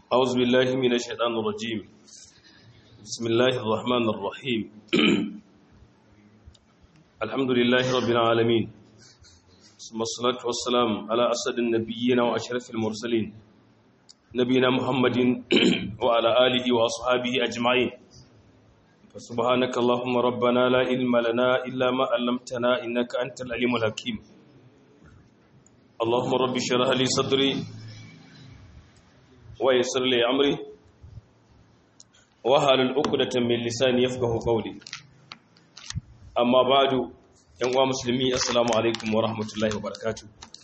أعوذ بالله من الشيطان الرجيم بسم الله الرحمن الرحيم الحمد لله رب العالمين ثم الصلاة والسلام على أسد النبيين وأشرف المرسلين نبينا محمد وعلى آله وأصحابه أجمعين فسبحانك اللهم ربنا لا علم لنا إلا ما علمتنا إنك أنت العليم الحكيم اللهم رب اشرح لي صدري ويسر لي أمري وهل العقدة من لساني يفقه قولي أما بعد يا مسلمي السلام عليكم ورحمة الله وبركاته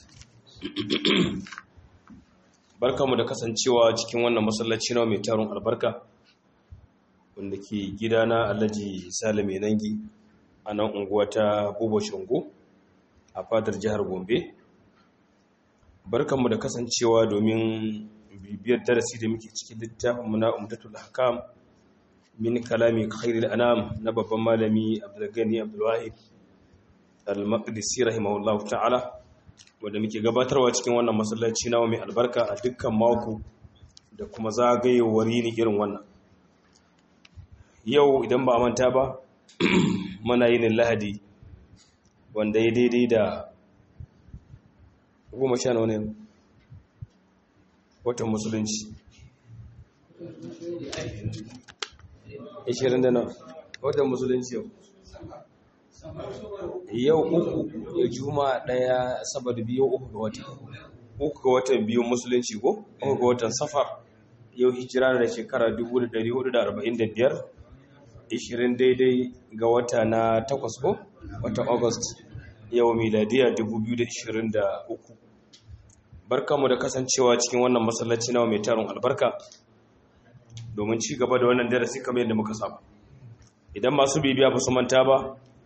barkamu da kasancewa cikin wannan masallaci na mai taron albarka wanda ke gidana alhaji salame nangi a nan unguwa ta buba shango a fadar jihar gombe barkamu da kasancewa domin bibiyar darasi da muke cikin littafin na umdatul hakam min kalami khairul anam na babban malami abdulgani abdulwahid al-maqdisi rahimahullahu ta'ala wanda muke gabatarwa cikin wannan masallaci nawa mai albarka a dukkan mako da kuma zagayewar yini irin wannan yau idan ba manta ba mana yin lahadi wanda ya daidai da goma sha nawa ne watan musulunci 20 da nawa watan musulunci yau yau uku ya juma daya saboda biyu uku ga watan uku ga watan biyu musulunci ko uku ga watan safar yau hijira da shekara 1445 20 daidai ga wata na takwas ko watan august yau miladiya 2023 barkamu da kasancewa cikin wannan masallaci nawa mai tarin albarka domin ci gaba da wannan darasi kamar yadda muka saba idan masu bibiya ba su manta ba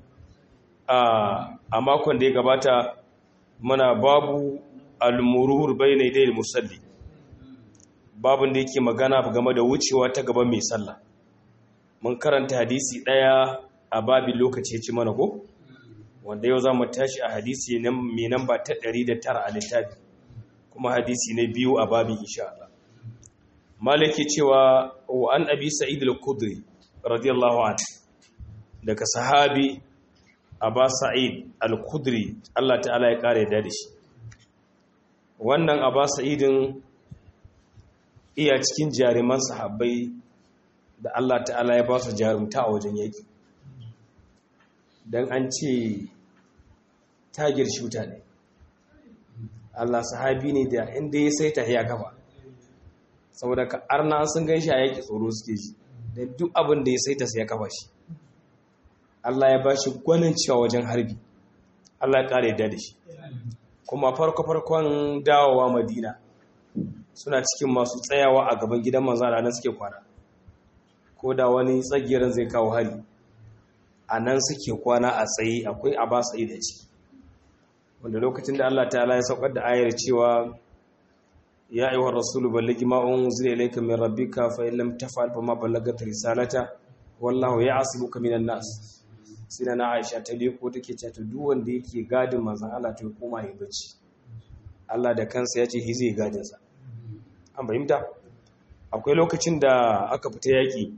a makon da ya gabata muna babu almurur bayna idayil musalli babun da yake magana game da wucewa ta gaban mai sallah mun karanta hadisi daya a babin lokaci ya ci mana ko wanda yau za mu tashi a hadisi mai namba ta 109 a littafi kuma hadisi na biyu a babin insha Allah malaki cewa wa an abi sa'id al-khudri radiyallahu anhu daga sahabi aba sa'id al-khudri Allah ta'ala ya kare da shi wannan aba sa'idin iya cikin jaruman sahabbai da Allah ta'ala ya ba su jarumta a wajen yaki dan an ce tagir shuta ne Allah sahabi ne da inda ya saita ya kafa saboda ka arna sun gan shi a yaki tsoro suke ji da duk abin da ya saita sai ya kafa shi Allah ya ba shi gwanin cewa wajen harbi Allah ya kare da shi kuma farko-farkon dawowa madina suna cikin masu tsayawa a gaban gidan manzan nan suke kwana ko da wani tsagirin zai kawo hari a nan suke kwana a tsaye akwai a ba da ciki wanda lokacin da Allah ta'ala ya saukar da ayar cewa ya ayyuhar rasulu ballagi ma unzila ilayka min rabbika fa in lam taf'al fa ma ballagat risalata wallahu ya'simuka minan nas sai na Aisha ta leko take cewa to duk wanda yake gadin manzon Allah to ya koma ya bacci Allah da kansa ya ce hi zai gadin sa an fahimta akwai lokacin da aka fita yaki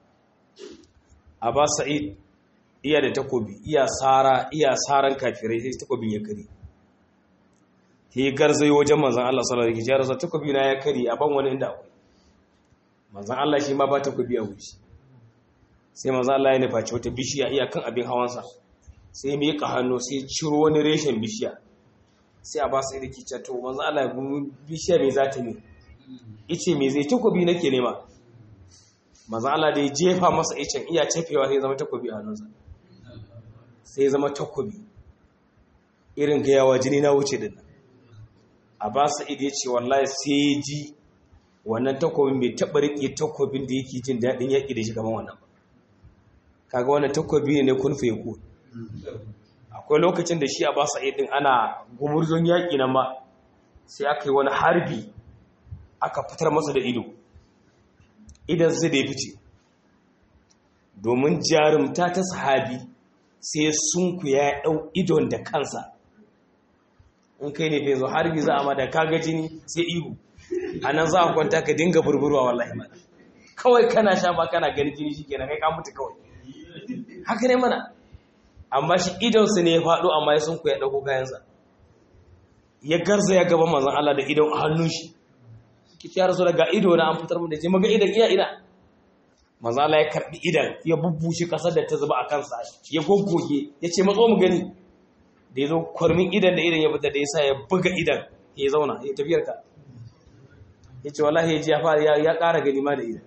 Aba Sa'id iya da takobi iya sara iya saran kafirai sai takobin ya kare he garzayo wajen manzon Allah sallallahu alaihi wasallam takobi na ya kare a ban wani inda akwai manzon Allah shi ma ba takobi a wuce sai manzon Allah ya nufaci wata bishiya iya kan abin hawansa sai mai ka hannu sai ciro wani reshen bishiya sai a ba su da kice to manzon Allah bishiya me za ta ne ice me zai takobi nake nema manzon Allah da ya jefa masa icen iya cefewa sai zama takobi a hannunsa sai zama takobi irin gayawa jini na wuce din a ba su ya ce wallahi sai ya ji wannan takobin bai taɓa riƙe takobin da yake jin daɗin yaƙi da shi gaban wannan ba kaga wannan takobi ne kun fe ku akwai lokacin da shi a ba su din ana gumurzon yaƙi nan ma sai aka yi wani harbi aka fitar masa da ido idan zai da ya fice domin jarumta ta sahabi sai sunku ya ɗau idon da kansa in kai ne bai zo harbi za a ma da kaga jini sai ihu a nan za a kwanta ka dinga burburwa wallahi mana kawai kana sha ba kana gani jini shi kenan kai ka mutu kawai haka ne mana amma shi idonsa ne ya faɗo amma ya sun ku ya ɗauko kayansa ya garza ya gaba manzan Allah da idon a hannun shi ki ci rasu daga ido na an fitar mu da ce maga idan iya ina manzan Allah ya karɓi idan ya bubbushe ƙasar da ta zuba a kansa ya goggoge ya ce matso mu gani da ya zo kwarmin idan da idan ya fita da ya sa ya buga idan ya zauna ya tafiyar ka ya ce wallahi ya ji ya fara ya ƙara gani ma da idan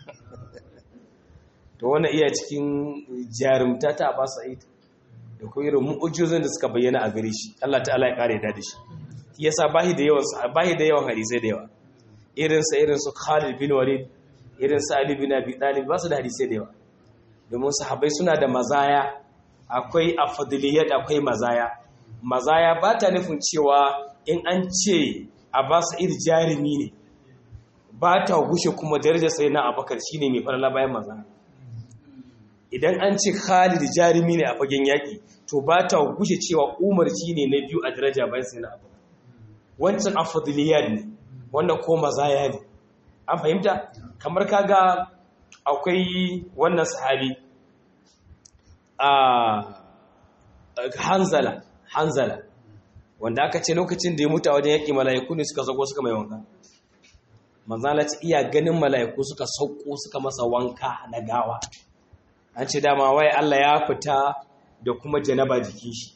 to wannan iya cikin jarumta ta Abbas Sa'id da kuma irin mu'ujizun da suka bayyana a gare shi Allah ta'ala ya kare da shi shi yasa bahi da yawan bahi da yawan hadisai da yawa irin sa irin su Khalid bin Walid irin su Ali bin Abi Talib ba su da hadisai da yawa domin sahabbai suna da mazaya akwai afdaliyat akwai mazaya mazaya ba ta nufin cewa in an ce Abbas Sa'id jarumi ne ba ta gushe kuma darajar sai na Abubakar shine mai farala bayan mazaya idan an ce Khalid jarumi ne a fagen yaƙi to ba ta gushe cewa Umar shi ne na biyu a daraja bayan sai na abu wancan afadiliyar ne wanda ko mazaya ne an fahimta kamar kaga akwai wannan sahabi a hanzala hanzala wanda aka ce lokacin da ya mutu a wajen yaƙi mala'iku ne suka sauko suka mai wanka manzala ce iya ganin mala'iku suka sauko suka masa wanka na gawa an ce dama wai Allah ya fita da kuma janaba jikin shi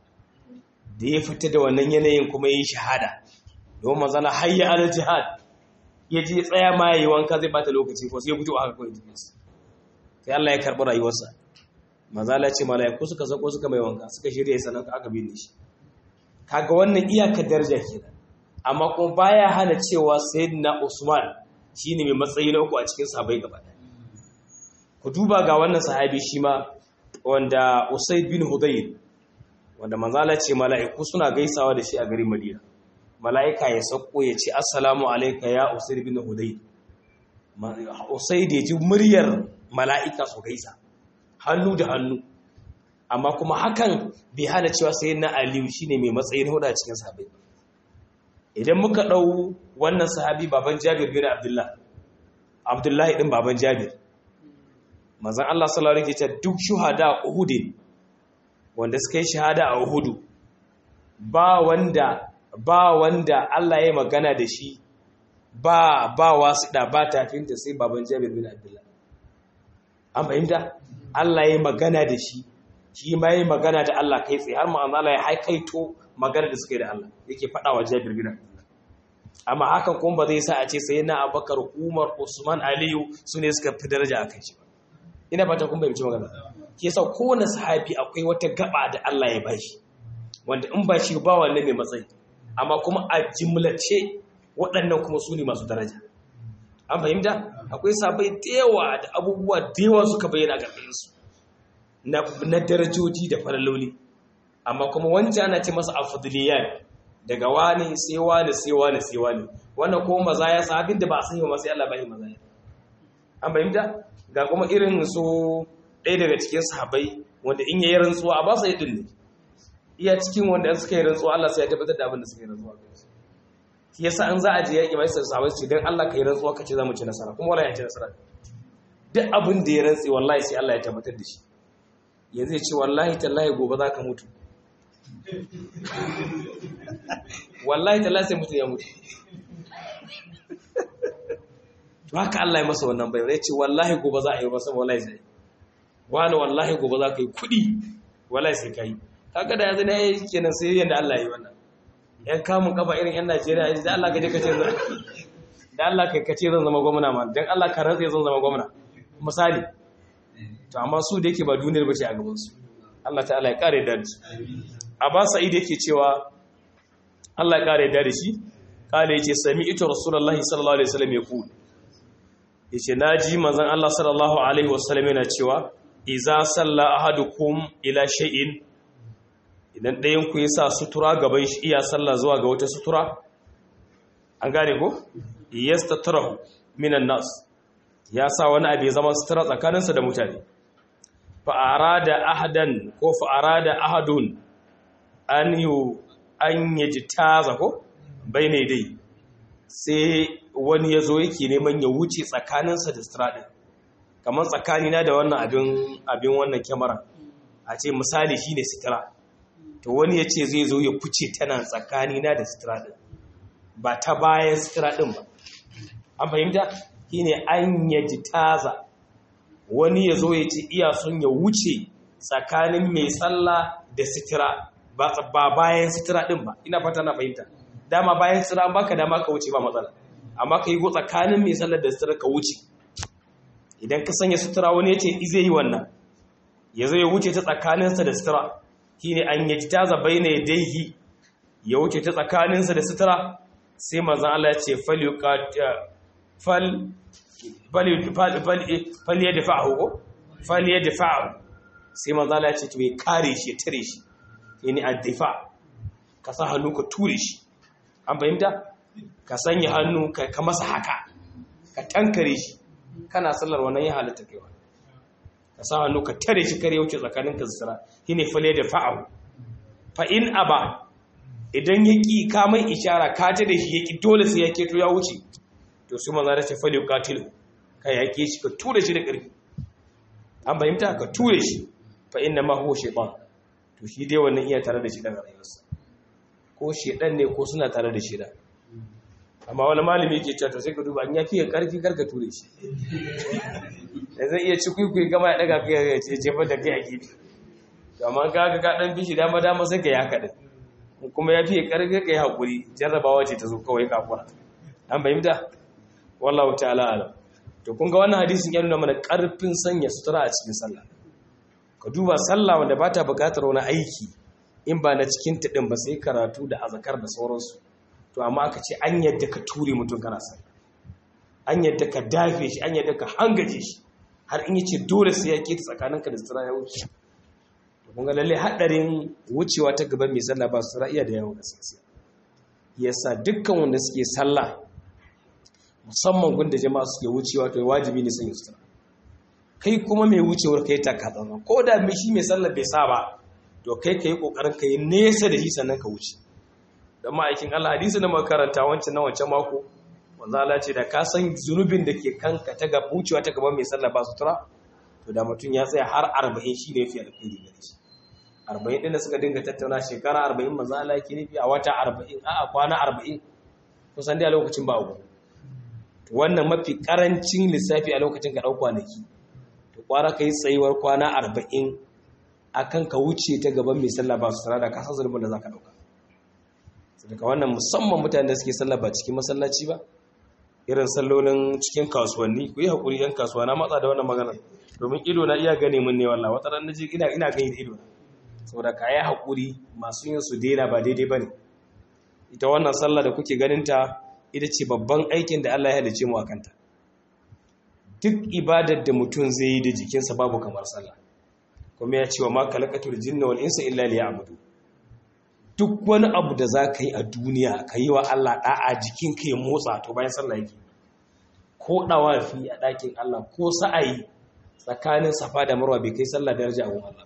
da ya fita da wannan yanayin kuma yi shahada don manzana hayya ala jihad ya ji tsaya ma yayi wanka zai bata lokaci ko sai ya fito haka kawai jikin sai Allah ya karɓi rayuwarsa manzala ce malaiku suka sako suka mai wanka suka shirya sanan aka binne shi kaga wannan iyakar daraja kenan amma kuma baya hana cewa sayyidina Usman shine mai matsayi na uku a cikin sahabbai gaba ɗaya ku duba ga wannan sahabi shi ma wanda Usaid bin Hudayr wanda manzala ce mala'iku suna gaisawa da shi a garin Madina mala'ika ya sauko ya ce assalamu alayka ya Usaid bin Hudayr Usaid ya ji muryar mala'ika su gaisa hannu da hannu amma kuma hakan bai hana cewa sayyidina Aliyu shine mai matsayin huda cikin sahabbai idan muka dau wannan sahabi baban Jabir bin Abdullah Abdullahi din baban Jabir manzan Allah sallallahu alaihi wasallam duk shuhada a Uhud wanda suka yi shahada a Uhud ba wanda ba wanda Allah ya magana da shi ba ba wasu da ba tafinta sai baban Jabir bin Abdullah an fahimta Allah ya magana da shi shi ma ya magana da Allah kai tsaye har ma Allah ya haikaito magana da suka yi da Allah yake faɗa wa Jabir bin Abdullah amma hakan kuma ba zai sa a ce sai na Abubakar Umar Usman Aliyu su ne suka fi daraja a kai shi ba ina fata kun bayyance magana ke yasa kowane sahabi akwai wata gaba da Allah ya bashi wanda in ba shi ba wannan mai matsayi amma kuma a jimlace waɗannan kuma su ne masu daraja an fahimta akwai sabai da yawa da abubuwa da yawa suka bayyana ga su na darajoji da faralloli amma kuma wancan ana ce masa afdaliyat daga wani sai wani sai wani sai wani wannan kuma mazaya sahabin da ba a sanya masu Allah bai mazaya an fahimta ga kuma irin su ɗaya daga cikin sahabai wanda in yayi rantsuwa a ba su yadin ne iya cikin wanda suka yi rantsuwa Allah sai ya tabbatar da abin da suka yi rantsuwa shi yasa an za a je yaƙi mai sahabai su dan Allah ka yi rantsuwa ka ce za mu ci nasara kuma wallahi ya ci nasara duk abin da ya rantsi wallahi sai Allah ya tabbatar da shi yanzu ya ce wallahi tallahi gobe za ka mutu wallahi tallahi sai mutu ya mutu to haka Allah ya masa wannan bai ya ce wallahi gobe za a yi masa wallahi sai wani wallahi gobe za ka yi kuɗi wallahi sai ka yi kaga da yanzu ne kenan sai yanda Allah ya yi wannan yan kamun kafa irin yan Najeriya ya da Allah ka je ka ce da Allah kai ka ce zan zama gwamna ma dan Allah ka rantsa zan zama gwamna misali to amma su da yake ba duniyar ba ce a gaban su Allah ta'ala ya kare da su Abba Sa'id yake cewa Allah ya kare da shi kale yace sami'tu rasulullahi sallallahu alaihi wasallam yaqul yace naji manzon Allah sallallahu alaihi wasallam yana cewa iza salla ahadukum ila shay'in idan ɗayan ku yasa sutura gaban shi iya sallah zuwa ga wata sutura an gane ko yastatarahu minan nas ya sa wani abu ya zama sutura tsakaninsa da mutane fa arada ahadan ko fa arada ahadun an yu an yajtaza ko bayne dai sai wani ya zo yake neman ya wuce tsakaninsa da sutura ɗin kamar tsakanina da wannan abin wannan kyamara a ce misali shi ne sutura to wani ya ce zai zo ya kuce tana tsakanina da sutura ɗin ba ta bayan sutura ɗin ba an fahimta shi ne an yaji taza wani ya zo ya ce iya son ya wuce tsakanin mai sallah da sutura ba bayan sutura ɗin ba ina fata na fahimta dama bayan sutura an baka dama ka wuce ba matsala amma ka yi go tsakanin mai sallar da sutura ka wuce idan ka sanya sutura wani ya ce zai yi wannan ya zo ya wuce ta tsakaninsa da sutura shi ne an yaji taza bai na yadaihi ya wuce ta tsakaninsa da sutura sai mazan Allah ya ce fal ya dafa'ahu ko fal ya dafa'ahu sai mazan Allah ya ce to ya kare shi ya tare shi yani addifa ka sa hannu ka ture shi an fahimta ka sanya hannu ka masa haka ka tankare shi kana sallar wannan ya halitta kaiwa ka sa hannu ka tare shi kare wuce tsakanin ka zira shine fale da fa'ahu fa in aba idan ya ki ka mai ishara ka ta da shi ya ki dole sai ya keto ya wuce to su maza da ce fale qatilu ka yake shi ka ture shi da ƙarfi an fahimta ka ture shi fa inna ma huwa shaytan to shi dai wannan iya tare da shi daga rayuwarsa ko shedan ne ko suna tare da shedan amma wani malami yake cewa to sai ka duba an ya fiye karfi karka ture shi da zai iya ci kwaikwai gama ya daga kai ya ce jefar da kai a gefe to amma ka ga ka dan bishi dama dama sai ka yi haka din kuma ya fiye karfi ka yi hakuri jarrabawa ce ta zo kawai kafura an fahimta wallahu ta'ala alam to kun ga wannan hadisin ya nuna mana karfin sanya sutura a cikin sallah ka duba sallah wanda ba ta buƙatar wani aiki in ba na cikin taɗin ba sai karatu da azakar da sauransu to amma aka ce an yadda ka ture mutum kana sallah an yadda ka dafe shi an yadda ka hangaje shi har in yace dole sai ya ke tsakaninka da sutura ya wuce to kun ga lalle hadarin wucewa ta gaban mai sallah ba sutura iya da yawan gaskiya yasa dukkan wanda suke sallah musamman gunda jama'a suke wucewa to wajibi ne sanya sutura kai kuma mai wucewar kai ta katsama ko da mai shi mai sallar bai sa ba to kai ka yi ƙoƙarin ka yi nesa da shi sannan ka wuce don ma'aikin Allah hadisi na makaranta wancan na wancan mako wanda Allah ce da ka san zunubin da ke kanka ta gaba wucewa ta gaban mai sallar ba sutura to da mutum ya tsaya har arba'in shi ne fi alkhairi gare shi arba'in ɗin da suka dinga tattauna shekara arba'in maza Allah ke nufi a wata arba'in a a kwana arba'in kusan dai a lokacin ba uku wannan mafi karancin lissafi a lokacin ka ɗau kwanaki to kwara ka yi tsayuwar kwana arba'in a kan ka wuce ta gaban mai sallah ba su tara da kasar zulmin da za ka ɗauka daga wannan musamman mutane da suke sallah ba cikin masallaci ba irin sallolin cikin kasuwanni ku yi haƙuri yan kasuwa na matsa da wannan maganar domin ido na iya gane mun ne wallah wata ran naji ina ina gani ido na saboda ka yi haƙuri masu yin su daina ba daidai bane ita wannan sallah da kuke ganin ta ita ce babban aikin da Allah ya halice mu akanta duk ibadar da mutum zai yi da jikinsa babu kamar sallah kuma ya ce wa ma kalakatul jinna wal insa illa liya'budu duk wani abu da za ka yi a duniya ka yi wa Allah da'a jikinka ya motsa to bayan sallah yake ko dawafi a ɗakin Allah ko sa'ayi tsakanin safa da marwa bai kai sallah daraja a Allah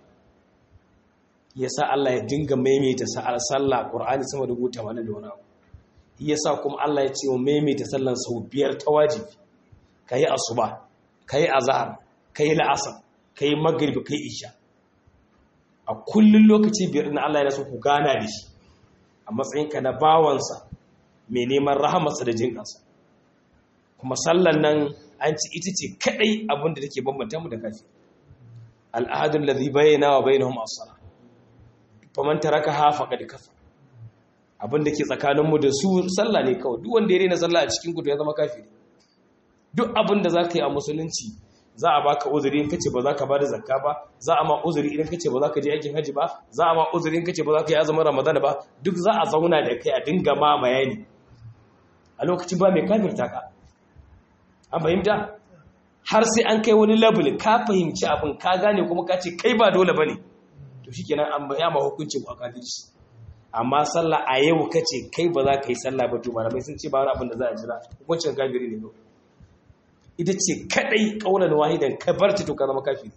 ya sa Allah ya dinga maimaita sallah Qur'ani sama da gota wani da wani abu ya sa kuma Allah ya ce wa maimaita sallan sau biyar ta wajibi ka yi asuba ka yi azahar ka yi la'asar ka yi magribi ka yi isha a kullum lokaci biyar na Allah ya so ku gana da shi a matsayinka na bawansa mai neman rahamarsa da jinƙansa kuma sallan nan an ci ita ce kaɗai abinda take bambanta mu da kafi al'adun ladhi bayyana wa bainahum as-sala faman taraka ha faqad kafa abinda ke tsakaninmu da su sallah ne kawai duk wanda ya rena sallah a cikin gudu ya zama kafiri duk abin da za ka yi a musulunci za a baka uzuri in kace ba za ka ba da zakka ba za a ma uzuri idan kace ba za ka je aikin haji ba za a ma uzuri in kace ba za ka yi azumin ramadana ba duk za a zauna da kai a dinga ma bayani a lokacin ba mai kafirta ka an fahimta har sai an kai wani level ka fahimci abin ka gane kuma ka ce kai ba dole bane to shikenan an baya ma hukuncin ku a kafirci amma sallah a yau kace kai ba za ka yi sallah ba to malamai sun ce ba wani abin da za a jira hukuncin kafiri ne kawai ita ce kadai kaunar wahidan ka bar ta to ka zama kafiri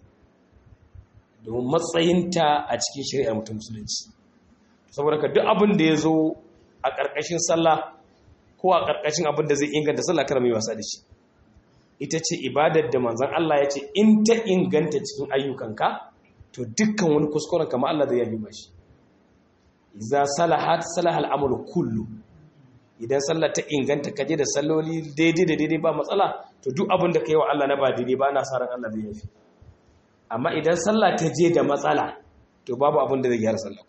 domin matsayinta a cikin shari'ar mutum musulunci saboda ka duk abin da ya zo a ƙarƙashin sallah ko a ƙarƙashin abin da zai inganta sallah kar mai wasa da shi ita ce ibadar da manzon Allah ya ce in ta inganta cikin ayyukanka to dukkan wani kuskuren kama Allah zai yabi mashi idza salahat salahal amru kullu idan sallar ta inganta kaje da salloli daidai da daidai ba matsala to duk abin da kai wa Allah na ba daidai ba na sa ran Allah zai yafi amma idan sallah ta je da matsala to babu abin da zai gyara sallah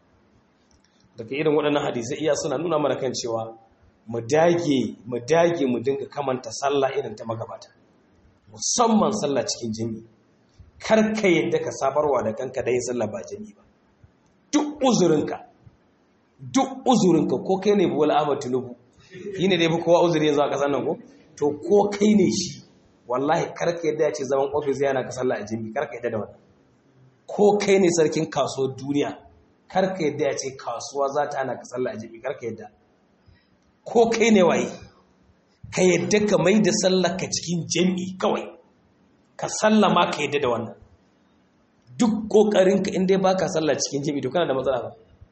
daga irin waɗannan hadisai iya suna nuna mana kan cewa mu dage mu dage mu dinga kamanta sallah irin ta magabata musamman sallah cikin jami'i kar ka yadda ka sabarwa da kanka da yin sallah ba jami'i ba duk uzurinka duk uzurinka ko kai ne buwal ahmad tinubu yi ne dai ba kowa uzuri yanzu a ƙasar nan ko to ko kai ne shi wallahi kar ka yadda ya ce zaman ofis yana ka sallah a jami'i kar ka yadda da wannan ko kai ne sarkin kasuwar duniya kar ka yadda ya ce kasuwa za ta hana ka sallah a jami'i kar ka yadda ko kai ne waye ka yadda ka mai da sallah ka cikin jami'i kawai ka sallama ka yadda da wannan duk kokarinka in dai baka sallah cikin jami'i to kana da matsala ba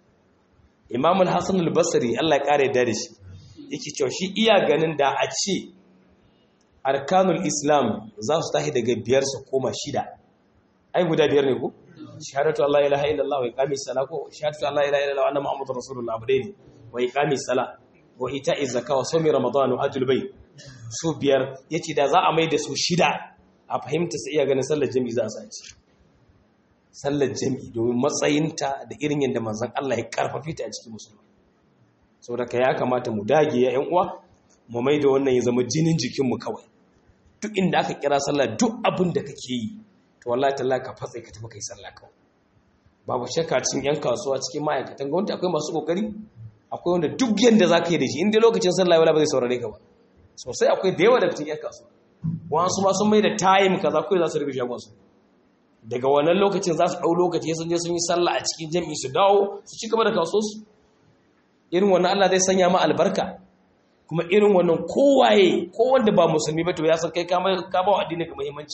Imam al-Hasan al-Basri Allah ya kare da shi yake cewa shi iya ganin da a ce arkanul Islam za su tashi daga biyar su koma shida ai guda biyar ne ko shahadatu Allah ilaha illallah wa iqami salat ko shahadatu Allah ilaha illallah wa anna muhammadur rasulullah abdaini wa iqami salat wa ita'i zakka wa sawmi ramadan wa hajjul bayt su biyar yace da za a mai da su shida a fahimta sai iya ganin sallar jami'i za a sace sallar jami'i domin matsayinta da irin yadda manzon Allah ya karfafi ta a cikin musulmi saboda ka ya kamata mu dage ya ƴan uwa mu mai da wannan ya zama jinin jikin mu kawai duk inda aka kira sallah duk abin da kake yi to wallahi tallahi ka fatsa ka tafi kai sallah kawai babu shakka cikin yan kasuwa cikin ma'aikatan gwamnati akwai masu kokari akwai wanda duk yanda za ka yi da shi inda lokacin sallah wala ba zai saurare ka ba sosai akwai da yawa da cikin yan kasuwa wasu ma sun mai da time kaza kawai za su rufe shagon su daga wannan lokacin za su ɗau lokaci sun je sun yi sallah a cikin jami'i su dawo su ci gaba da kasuwa su irin wannan Allah zai sanya ma albarka kuma irin wannan kowaye ko wanda ba musulmi ba to ya san kai ka ba wa addini ka muhimmanci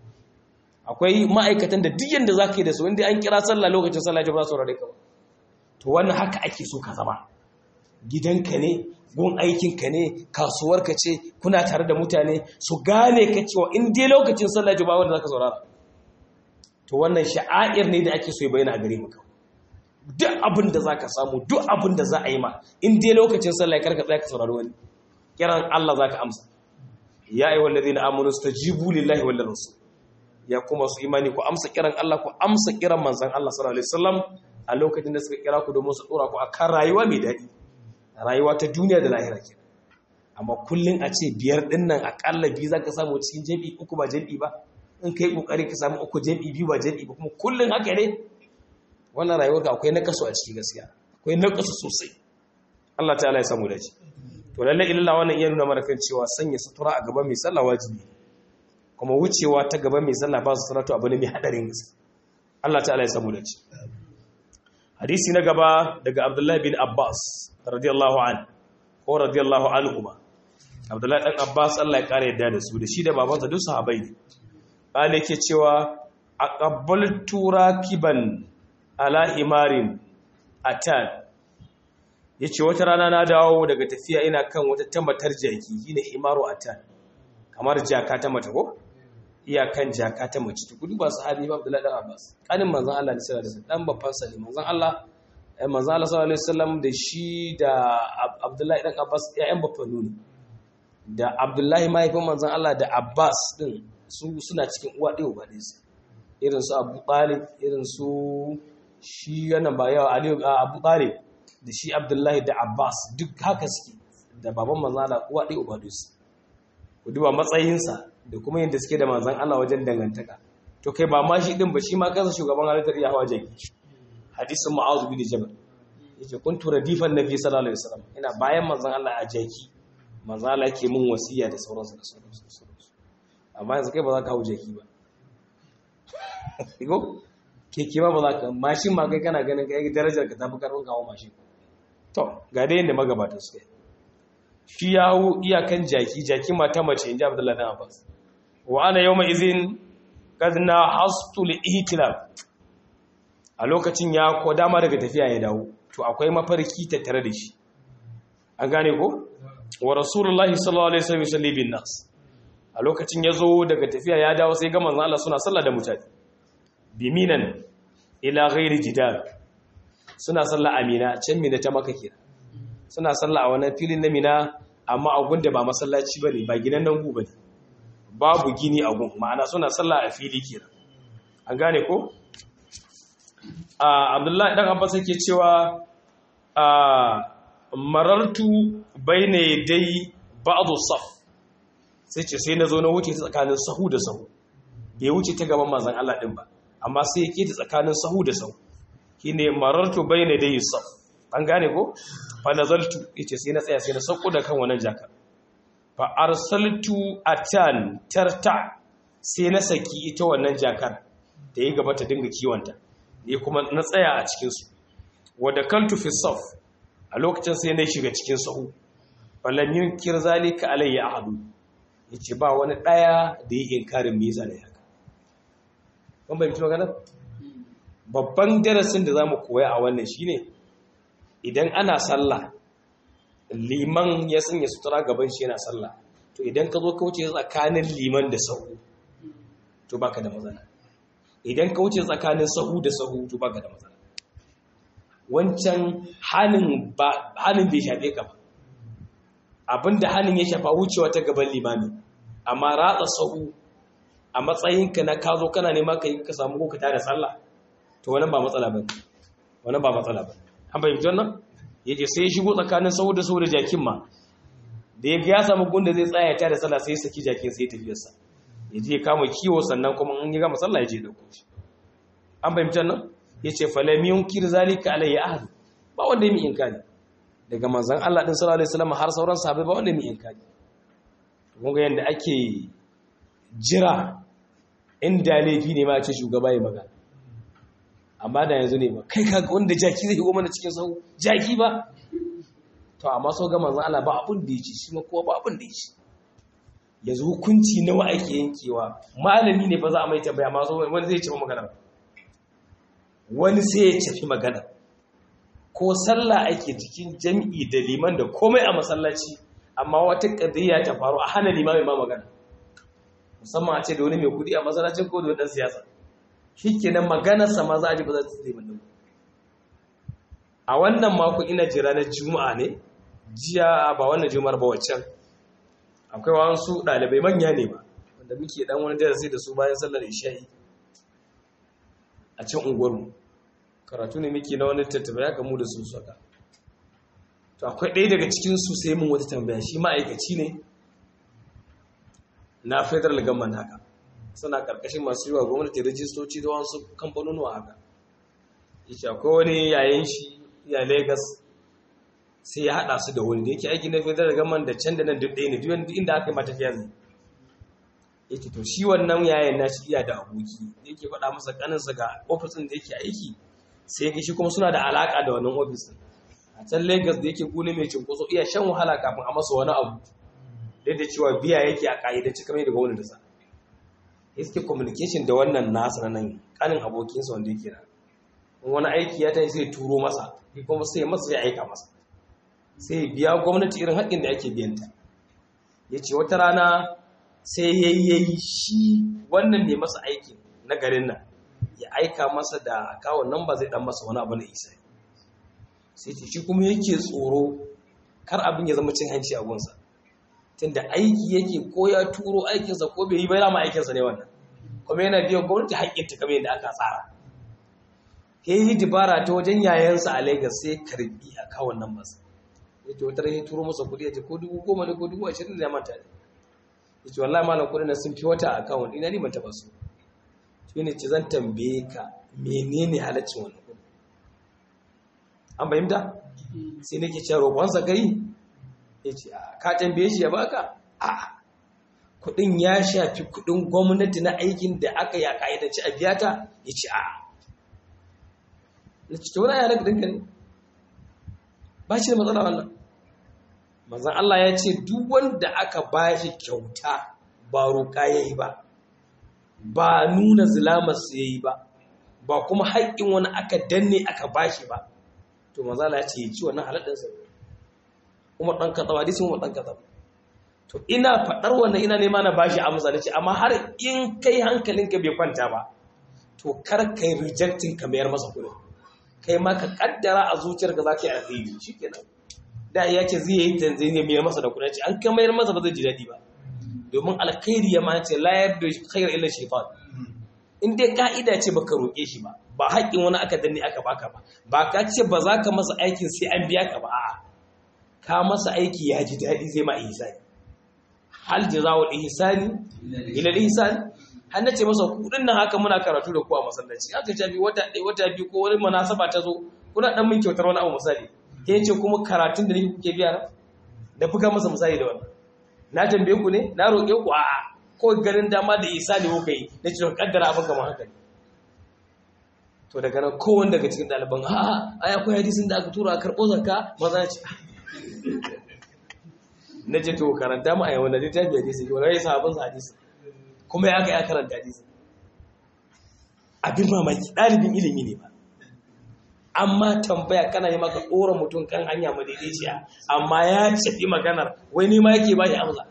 akwai ma'aikatan da duk yanda za ka yi da su inda an kira sallah lokacin sallah ba za su rarrai ka ba to wannan haka ake so ka zama gidanka ne gun aikinka ne kasuwarka ce kuna tare da mutane su gane ka cewa in dai lokacin sallah ba wanda za ka saurara to wannan sha'air ne da ake so ya bayyana a gare maka duk abin da za ka samu duk abin da za a yi ma in dai lokacin sallah ya karka tsaya ka saurari wani kiran Allah za ka amsa ya ayi wallazi na amunu stajibu lillahi wal rasul ya kuma su imani ku amsa kiran Allah ku amsa kiran manzon Allah sallallahu alaihi wasallam a lokacin da suka kira ku domin su dora ku akan rayuwa mai daɗi rayuwa ta duniya da lahira ke amma kullum a ce biyar ɗin nan aƙalla biyu za ka samu cikin jam'i uku ba jam'i ba in ka yi ƙoƙari ka samu uku jam'i biyu ba jam'i ba kuma kullum haka ne wannan rayuwar ka akwai nakasu a ciki gaskiya akwai nakasu sosai Allah ta'ala ya samu dace to lalle illa wannan iya nuna mana kan cewa sanya sutura a gaban mai sallah wajibi kuma wucewa ta gaban mai sallah ba sutura to abu ne mai hadarin gaske Allah ta'ala ya samu dace hadisi na gaba daga abdullahi bin abbas radiyallahu an ko radiyallahu anhuma abdullahi dan abbas Allah ya kare yadda da su da shi da babansa duk sahabbai ne bale yake cewa aqabbaltu rakiban ala himarin atan yace wata rana na dawo daga tafiya ina kan wata tambatar jaki shine himaru atan kamar jaka ta mata ko iyakan jaka ta mace to kudu ba sahabi ba Abdullahi dan Abbas kanin manzon Allah ne sallallahu alaihi wasallam dan babban sa ne manzon Allah manzon Allah sallallahu alaihi wasallam da shi da Abdullahi dan Abbas ƴaƴan babban ne da Abdullahi mahaifin manzon Allah da Abbas din su suna cikin uwa ɗaya uba ɗaya irin su Abu Talib irin su shi yana ba yawa Ali Abu Talib da shi Abdullahi da Abbas duk haka suke da baban manzon Allah uwa ɗaya uba ɗaya ku duba matsayinsa da kuma yadda suke da manzan Allah wajen dangantaka to kai ba ma shi din ba shi ma kansa shugaban halittar ya hawa jaki hadisin mu'azu bin jabal yace kuntu radifan nabi sallallahu alaihi wasallam ina bayan manzan Allah a jaki manzan Allah yake mun wasiya da sauransu da sauransu amma yanzu kai ba za ka hau jaki ba ko keke ba ba za ka mashin ma kai kana ganin kai darajar ka tafi karfin kawo mashin to ga dai yadda magabata suka yi shi ya hau iyakan jaki jaki mata mace in ji abdullahi dan abbas wa ana yau mai izin gazna hastul ihtilaf a lokacin ya ko dama daga tafiya ya dawo to akwai mafarki tattare da shi an gane ko wa rasulullahi sallallahu alaihi wasallam yusalli bin nas a lokacin yazo daga tafiya ya dawo sai ga manzon Allah suna sallah da mutane biminan ila ghairi jidal suna sallah amina can mina ta maka kira suna sallah a wannan filin na mina amma a gunda ba masallaci bane ba gidan nan gu bane babu gini a gun ma'ana suna sallah a fili kira an gane ko abdullahi dan abbas yake cewa marartu bayna dai ba'd saf sai ce sai nazo na wuce ta tsakanin sahu da sahu bai wuce ta gaban manzon Allah din ba amma sai yake ta tsakanin sahu da sahu shine marartu bayna dai saf an gane ko fa nazaltu yace sai na tsaya sai na sauko da kan wannan jaka fa arsaltu atan tarta sai na saki ita wannan jakar da yi gaba ta dinga kiwonta ne kuma na tsaya a cikinsu wadda kantu fi saf a lokacin sai na shiga cikin sahu falam yunkir zalika alayya ahadu yace ba wani daya da yi inkarin me yasa ne haka kun bai mutu magana babban darasin da zamu koya a wannan shine idan ana sallah liman ya sanya sutura gaban shi yana sallah to idan ka zo ka wuce tsakanin liman da sahu to baka da matsala idan ka wuce tsakanin sahu da sahu to baka da matsala wancan hannun ba hannun bai shafe ka ba abinda hannun ya shafa wucewa ta gaban limami amma ratsa sahu a matsayinka na ka zo kana nema ka yi ka samu ko ka tada sallah to wannan ba matsala ba wannan ba matsala ba an bai fitar nan yace sai ya shigo tsakanin sahu da sahu da jakin ma da ya ga ya samu gunda zai tsaya ta da sallah sai ya saki jakin sai ya tafiyarsa ya je kama kiwo sannan kuma in ya gama sallah ya je dauko shi an fahimtar nan ya ce falamiyun kir zalika alayya ahad ba wanda ya mi inkari daga manzon Allah din sallallahu alaihi wasallam har sauran sahabbai ba wanda ya mi inkari kun ga yanda ake jira inda laifi ne ma ce shugaba ya magana amma da yanzu ne ba kai ka wanda jaki zai goma na cikin sahu jaki ba to amma so ga manzon Allah ba abun da yake shi ma kowa ba abun da yake yanzu hukunci nawa ake yankewa malami ne ba za a mai tambaya ma wani zai ce magana wani sai ya tafi magana ko sallah ake cikin jami'i da liman da komai a masallaci amma wata kadiyya ta faru a hana limamin ma magana musamman a ce da wani mai kudi a masallacin ko da dan siyasa shikenan maganarsa ma za a ji ba za ta tsaye mun a wannan mako ina jira na juma'a ne jiya ba wannan juma'ar ba waccan akwai wasu ɗalibai manya ne ba wanda muke ɗan wani darasi da su bayan sallar isha'i a can unguwarmu karatu ne muke na wani tattaba ya kamu da su saka to akwai ɗaya daga cikin su sai mun wata tambaya shi ma'aikaci ne na federal government haka suna karkashin masu yi wa gwamnati rajistoci da wasu kamfanonuwa haka yake akwai wani yayin shi ya lagos sai ya haɗa su da wani da yake aiki na federal government da can da nan duk ɗaya ne duk inda aka yi mata fiya zai yake to shi wannan yayin na shi iya da aboki da yake faɗa masa ƙaninsa ga ofisin da yake aiki sai ya shi kuma suna da alaƙa da wannan ofisin a can lagos da yake gune mai cinkoso iya shan wahala kafin a masa wani abu duk da cewa biya yake a ƙa'idanci kamar da gwamnati sa ya suke communication da wannan nasa na nan ƙanin abokinsa wanda yake na wani aiki ya tashi sai turo masa kuma sai masa ya aika masa sai biya gwamnati irin haƙƙin da ake biyanta ya ce wata rana sai ya yi shi wannan ne masa aikin na garin nan ya aika masa da akawun nan ba zai dan masa wani abu na isa sai ce shi kuma yake tsoro kar abin ya zama cin hanci a gunsa tunda aiki yake ko ya turo aikinsa ko bai yi bai rama aikinsa ne wannan kuma yana biyan gwamnati haƙƙinta kamar yadda aka tsara ya yi dibara ta wajen yayansa a lagos sai karbi akawun nan masa ya ce wata rahin turo masa kudi ya ce ko dubu goma ne ko dubu ashirin da ya manta ne ya ce wallahi malam kudi na sun fi wata akawun ina ni ban taba su shi ne ce zan tambaye ka menene halaccin wannan kudi an fahimta sai nake cewa roƙonsa kai ya ce ka tambaye shi ya baka a kudin ya shafi kudin gwamnati na aikin da aka ya ka'idanci a biya ta ya ce a na ce ta wani yana da ne ba shi da matsala wannan manzan Allah ya ce duk wanda aka ba shi kyauta ba roƙa ya yi ba ba nuna zilamarsa ya yi ba ba kuma haƙƙin wani aka danne aka ba shi ba to manzan Allah ya ce ya ci wannan halaɗinsa umar dan kaza hadisin umar dan kaza to ina fadar wannan ina nema na bashi amsa nace amma har in kai hankalinka bai kwanta ba to kar kai rejecting ka mayar masa kuɗi kai ma ka kaddara a zuciyarka za ka yi alheri shikenan da ya ce zai yi tanzania mayar masa da kuɗi ce an ka mayar masa ba zai ji daɗi ba domin alkhairi ya ma ce la yarda khair illa shaytan in dai ka'ida ce baka roƙe shi ba ba haƙƙin wani aka danne aka baka ba ba ka ce ba za ka masa aikin sai an biya ka ba a'a ka masa aiki ya ji daɗi zai ma ihsani hal jazaa'ul ihsani ila ihsani har nace masa kudin nan haka muna karatu da ku a masallaci aka ce bi wata ɗaya wata biyu ko wani munasaba ta zo kuna dan min kyautar wani abu misali ke ce kuma karatun da nake kuke biya da buga masa misali da wannan na tambaye ku ne na roƙe ku a'a ko ganin dama da isa ne kuka yi na cikin kaddara abin kamar haka ne to daga nan kowanne daga cikin ɗaliban a a akwai hadisin da aka tura a karɓo zakka maza ce na ce to karanta mu a yawan da littafi hadisi wani rai sahabin sa hadisi kuma ya ga ya karanta hadisi abin mamaki ɗalibin ilimi ne ba amma tambaya kana yi maka ɗora mutum kan hanya madaidaiciya amma ya cafi maganar wai ni ma yake ba shi amsa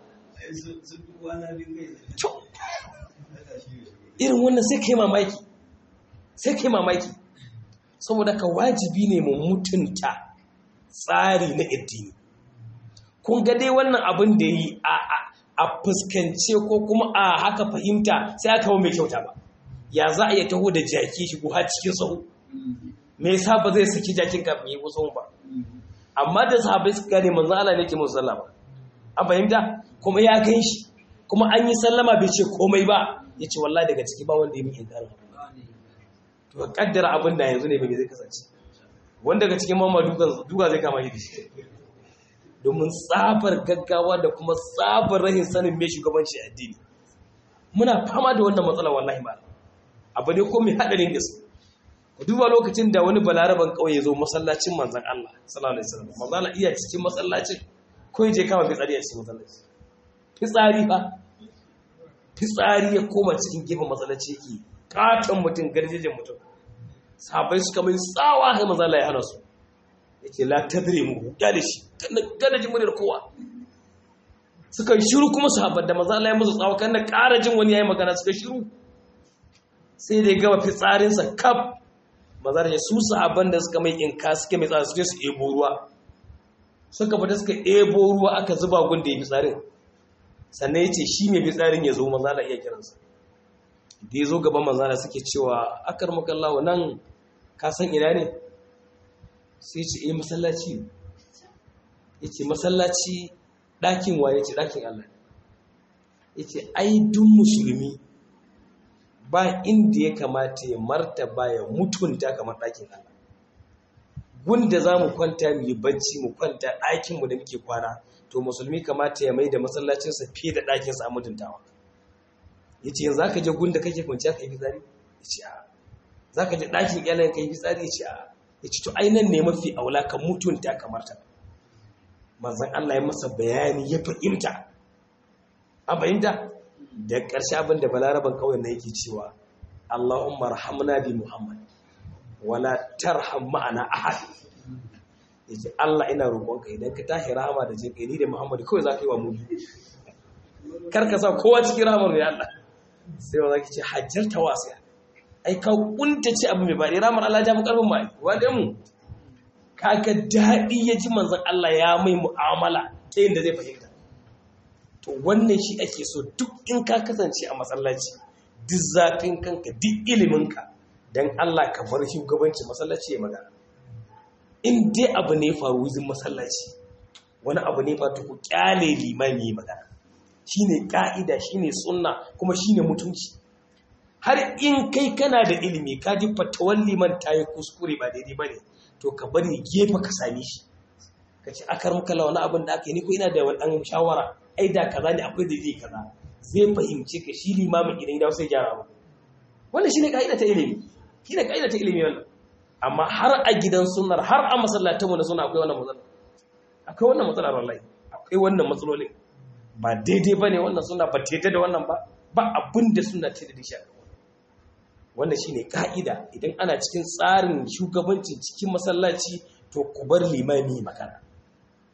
irin wannan sai kai mamaki sai kai mamaki saboda ka wajibi ne mu mutunta tsari na addini kun ga dai wannan abin da yi a fuskance ko kuma a haka fahimta sai aka mai kyauta ba ya za a iya taho da jaki shi har cikin sahu me yasa ba zai saki jakin kafin yi kusa ba amma da sahabbai suka gane manzo Allah ne ke musu sallama an fahimta kuma ya gan shi kuma an yi sallama bai ce komai ba ya ce wallahi daga ciki ba wanda ya min inkarin to kaddara abin da yanzu ne bai zai kasance wanda daga cikin mamma duka zai kama shi da shi domin tsabar gaggawa da kuma tsabar rahin sanin mai shugabanci addini muna fama da wannan matsala wallahi ba abu ne ko mai hadarin gaske ku duba lokacin da wani balaraban kauye ya zo masallacin manzon Allah sallallahu alaihi wasallam manzon Allah iya cikin masallacin ko je kama fitsari a cikin masallaci fitsari fa fitsari ya koma cikin gefen masallaci yake katon mutum garjejin mutum sabai suka mai tsawa sai manzon Allah ya hana su yake la tadri mu ya da shi kada jin muryar kowa suka yi shiru kuma sahabban da manzon Allah ya musu tsawa kan da ƙara jin wani yayi magana suka shiru sai da ya gama fitsarinsa kaf maza da su sahabban da suka mai inka suke mai tsara suke su ebo ruwa suka fita suka ebo ruwa aka zuba gun da ya fitsarin sannan ya ce shi mai fitsarin ya zo maza da iya kiransa da ya zo gaban maza da suke cewa akar makallawa nan ka san ina ne sai ce eh masallaci ne ya ce masallaci ɗakin waye ce ɗakin allah ya ce ai duk musulmi ba inda ya kamata ya martaba ya mutunta kamar ɗakin Allah. Gunda za mu kwanta mu yi bacci mu kwanta ɗakinmu da muke kwana, to musulmi kamata ya mai da masallacinsa fiye da ɗakinsa a mutuntawa. Ya ce, za ka je gunda kake kwanciya ka yi fitsari? Ya ce, a. Za ka je ɗakin ƴalayen ka yi fitsari? Ya ce, a. Ya ce, to ainihin ne mafi aula ka mutunta kamar ta. Manzan Allah ya masa bayani ya fahimta. A fahimta? da ƙarshe abin da balaraban kawai na yake cewa Allahumma rahamna bi Muhammad wala tarham ma'ana ahad yace Allah ina roƙonka idan ka tashi rahama da jin ni da Muhammad kawai za ka yi wa mu kar ka sa kowa cikin rahamar ne Allah sai wa zaki ce hajjarta wasiya ai ka kunta ce abu mai bari ramar Allah ja mu karfin mai wanda mu kaga daɗi ya ji manzon Allah ya mai mu'amala ta yadda zai fahimta to wannan shi ake so duk in ka kasance a masallaci duk zafin kanka duk iliminka don Allah ka bar shugabanci masallaci ya magana in dai abu ne faru wuzin masallaci wani abu ne fata ku kyale limami ya magana shine ka'ida shine sunna kuma shine mutunci har in kai kana da ilimi ka ji fatawan liman ta yi kuskure ba daidai ba ne to ka bari gefe ka same shi ka ce akar muka wani abin da aka yi ni ko ina da wani shawara ai da kaza ne akwai dalili kaza zai fahimci ka shi limamin idan ya sai gyara ba wannan shine kaida ta ilimi shine kaida ta ilimi wannan amma har a gidan sunnar har a masallatanmu na sunna akwai wannan matsala akwai wannan matsalar wallahi akwai wannan matsalolin ba daidai bane wannan sunna ba daidai da wannan ba ba abin da sunna ta da shi wannan shine ka'ida idan ana cikin tsarin shugabancin cikin masallaci to ku bar limami magana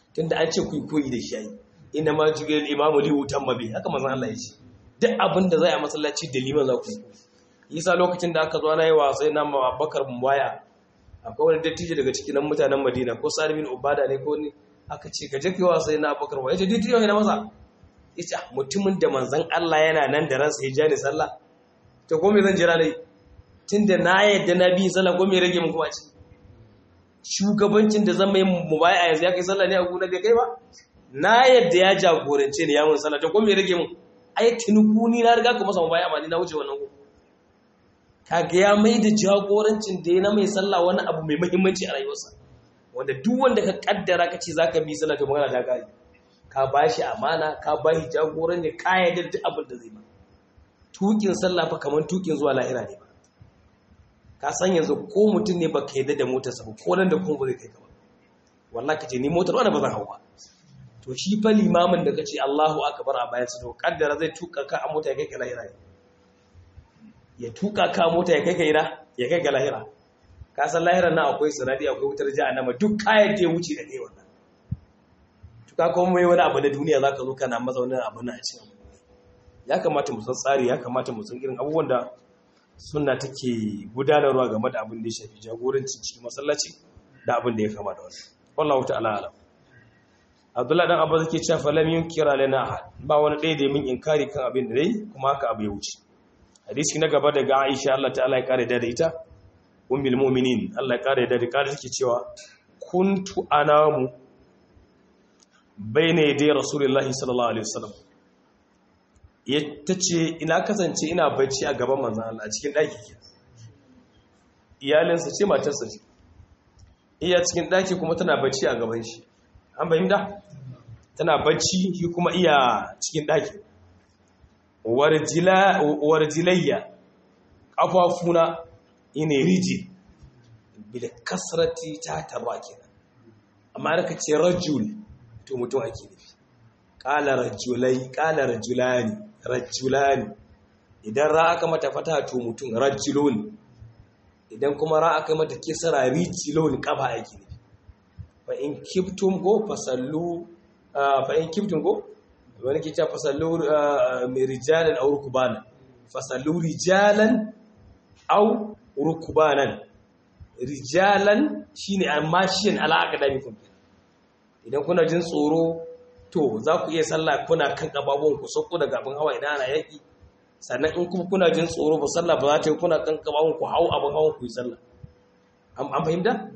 tunda an ce ku koyi da shi yayi inna ma jigal imamu li wutan mabi haka manzon Allah ya ce duk abin da zai a masallaci da liman za ku yi isa lokacin da aka zo na yi wa sai na Abubakar Muwaya akwai wani dattijo daga cikin mutanen Madina ko Sa'id bin Ubada ne ko ni aka ce ka je kai wa sai na Abubakar Muwaya ce dattijo ne masa yace mutumin da manzon Allah yana nan da ransa ya jani sallah to ko me zan jira dai tunda na yadda na bi sallah ko me rage mun kuma ci shugabancin da zan mai mubaya yanzu ya kai sallah ne a gona bai kai ba na yadda ya jagorance ne ya mun sallah to ko me rage mun ai tinuku ni na riga ka masa mubaya amma ni na wuce wannan ko kaga ya mai da jagorancin da ya na mai sallah wani abu mai muhimmanci a rayuwarsa wanda duk wanda ka kaddara ka ce zaka bi sallah to magana ta kai ka bashi amana ka bashi jagoranci ka yarda duk abin da zai ba tukin sallah fa kaman tukin zuwa lahira ne ba ka san yanzu ko mutum ne baka yarda da motarsa ba ko nan da kuma ba zai kai ka ba wallahi kace ni motar wanda ba zan hau ba to shi fa limamin da kace Allahu akbar a bayan sa to kaddara zai tuka ka a mota ya kai ka lahira ya tuka ka a mota ya kai ka ira ya kai ka lahira ka san lahiran nan akwai sanadi akwai wutar jahannama duk kayan da ya wuce da kai wannan to ka kuma mai wani abu da duniya zaka zo kana masa wani abu na a cikin ya kamata mu san tsari ya kamata mu san irin abubuwan da sunna take gudanarwa game da abin da ya shafi jagorancin cikin masallaci da abin da ya kama da wannan wallahu ta'ala alam Abdullah dan Abba zake cewa falam yunkira lana ahad ba wani ɗaya da min inkari kan abin da dai kuma haka abu ya wuce hadisi na gaba daga Aisha Allah ta'ala ya kare da ita ummul mu'minin Allah ya kare da da kare take cewa kuntu anamu bayna yaday rasulullahi sallallahu alaihi wasallam tace ina kasance ina bacci a gaban manzon Allah a cikin daki ke iyalinsa ce matarsa ce iya cikin daki kuma tana bacci a gaban shi an fahimta tana bacci shi kuma iya cikin ɗaki warjilayya ƙafafuna ina riji bila kasrati ta taba kenan amma da ka ce rajul to mutum ake nufi ƙala rajulai ƙala rajulani rajulani idan ra aka mata fata to mutum rajulun idan kuma ra aka mata kisara rijilun ƙafa ake nufi fa in kiftum ko fasallu fa in kiftum ko wani ke cewa fasallu mai rijalan aw rukbanan fasallu rijalan aw rukbanan rijalan shine amma shin ala akadamikum idan kuna jin tsoro to za ku iya sallah kuna kan kababon ku sauko daga abin hawa idan ana yaki sannan in kuma kuna jin tsoro ba sallah ba za ta yi kuna kan kababon ku hau abin hawan ku yi sallah an fahimta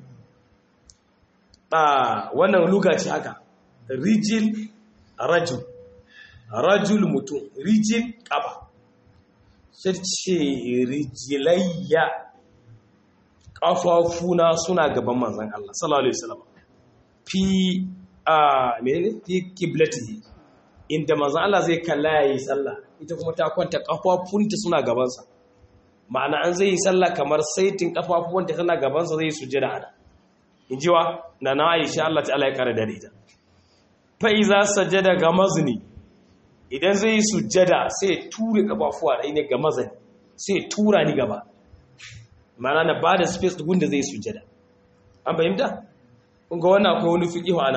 wannan luga ce haka rijil rajul rajul mutum rijil kaba sai ce rijilayya kafafuna suna gaban manzan Allah sallallahu alaihi wasallam fi a menene fi qiblatihi inda manzan Allah zai kalla yayi sallah ita kuma ta kwanta kafafunta suna gabansa ma'ana an zai yi sallah kamar saitin kafafuwanta tana gabansa zai sujjada ana in ji wa na na aisha Allah ta'ala ya kare da ita fa iza sajada ga mazni idan zai sujjada sai ya ture kafafuwa da ne ga mazani sai ya tura ni gaba mana na ba da space da gunda zai sujjada an fahimta kun ga wannan akwai wani fiqh ana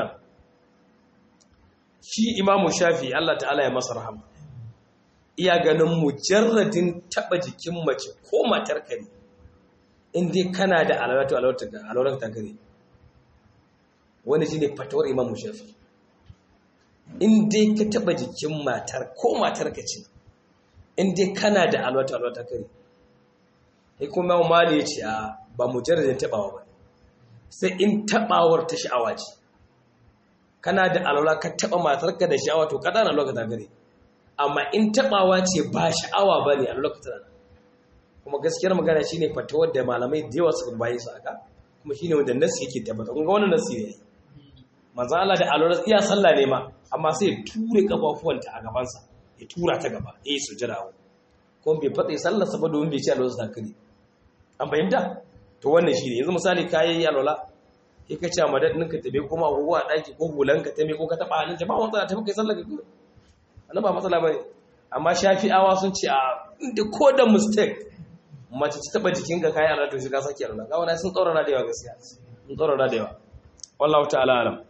shi imamu shafi Allah ta'ala ya masa rahama iya ganin mujarradin taba jikin mace ko matar kare in dai kana da alawatu alawatu ta kare wani shi ne fatawar imamu shafi in dai ka taba jikin matar ko matar ka ce in dai kana da alwata alwata kare sai kuma imamu mali ya ce a ba mujarradin tabawa ba sai in tabawar ta sha'awa ce kana da alwala ka taba matar ka da sha'awa to kada na lokata kare amma in tabawa ce ba sha'awa ba ne a lokacin kuma gaskiyar magana shine fatawar da malamai da yawa suka bayi su aka kuma shine wanda nasi yake tabbata kun ga wannan nasi ne manzo Allah da alwala iya sallah ne ma amma sai ya ture kafafuwanta a gaban sa ya tura ta gaba eh sujada wa kuma bai fatsa sallar sa ba domin bai ci alwala sa kare an fahimta to wannan shine yanzu misali kai alwala sai ka ce madadin ka tabe kuma agogo a daki ko hulan ka tabe ko ka taba halin ba matsala tafi kai sallar ka wannan ba matsala bane amma shafi'awa sun ce a inda ko da mistake mace ta taba jikinka kayi Allah to shi ka saki Allah ga wannan sun tsaurara da yawa gaskiya sun tsaurara da yawa wallahu ta'ala alam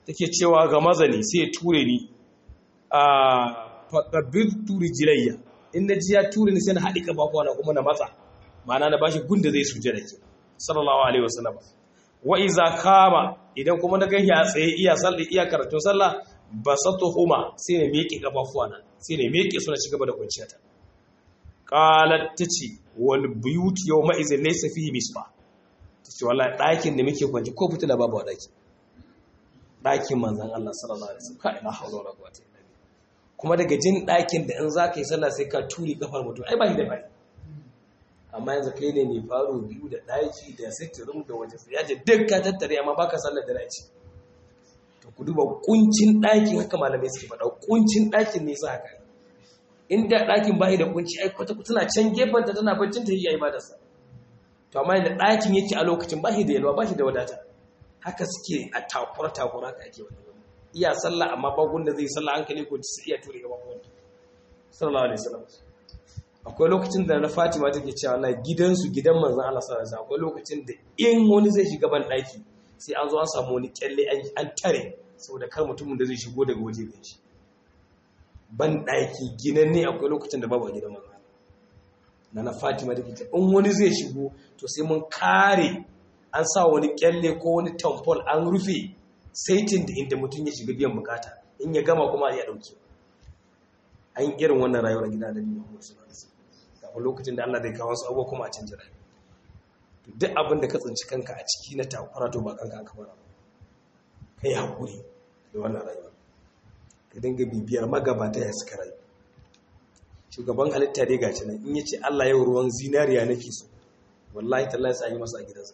take cewa ga mazani sai ya ture ni a faqabirtu rijlayya in na ji ya ture ni sai na haɗi kafafuwa na kuma na matsa ma'ana na bashi gunda zai sujada ke sallallahu alaihi wasallam wa iza kama idan kuma na ganshi a tsaye iya sallah iya karatun sallah basatuhuma sai na miƙe kafafuwa na sai na miƙe su na cigaba da kwanciya ta qalat tace wal buyut yawma izin laysa fihi misbah tace wallahi ɗakin da muke kwanci ko fitila babu a ɗaki ɗakin manzon Allah sallallahu alaihi wasallam kai la hawla wala quwwata illa billah kuma daga jin ɗakin da in za ka yi sallah sai ka turi kafar mutum ai ba shi da bai amma yanzu kai ne mai faro biyu da ɗaki da sitirin da waje ya ce duk ka tattare amma baka sallar da dace to ku duba kuncin ɗakin haka malamai suke faɗa kuncin ɗakin ne sa haka inda ɗakin bai da kunci ai kwata tana can gefen ta tana baccin ta yi ai ba da sa to amma yadda ɗakin yake a lokacin ba shi da yalwa ba shi da wadata haka suke a takura takura haka ake wani iya sallah amma ba gunda zai sallah hankali ko ta iya ture gaban wanda sallallahu alaihi wasallam akwai lokacin da na Fatima take cewa Allah gidansu gidan manzon Allah sallallahu alaihi wasallam akwai lokacin da in wani zai shiga ban daki sai an zo an samu wani kyalle an tare saboda kar mutumin da zai shigo daga waje gan shi ban daki ginan ne akwai lokacin da babu a gidan manzon na na Fatima take cewa in wani zai shigo to sai mun kare an sa wani kyalle ko wani tampon an rufe saitin da inda mutum ya shiga biyan bukata in ya gama kuma ya dauke an yi irin wannan rayuwar gida da biyu Muhammad sallallahu alaihi wasallam kafin lokacin da Allah zai kawo su abubuwa kuma a canja rayuwa to duk abin da ka tsinci kanka a ciki na takura to ba kanka aka fara kai hakuri da wannan rayuwa ka dinga bibiyar magabata ya suka rayu shugaban halitta dai gaci nan in yace Allah yau ruwan zinariya nake so wallahi tallahi sai yi masa a gidansa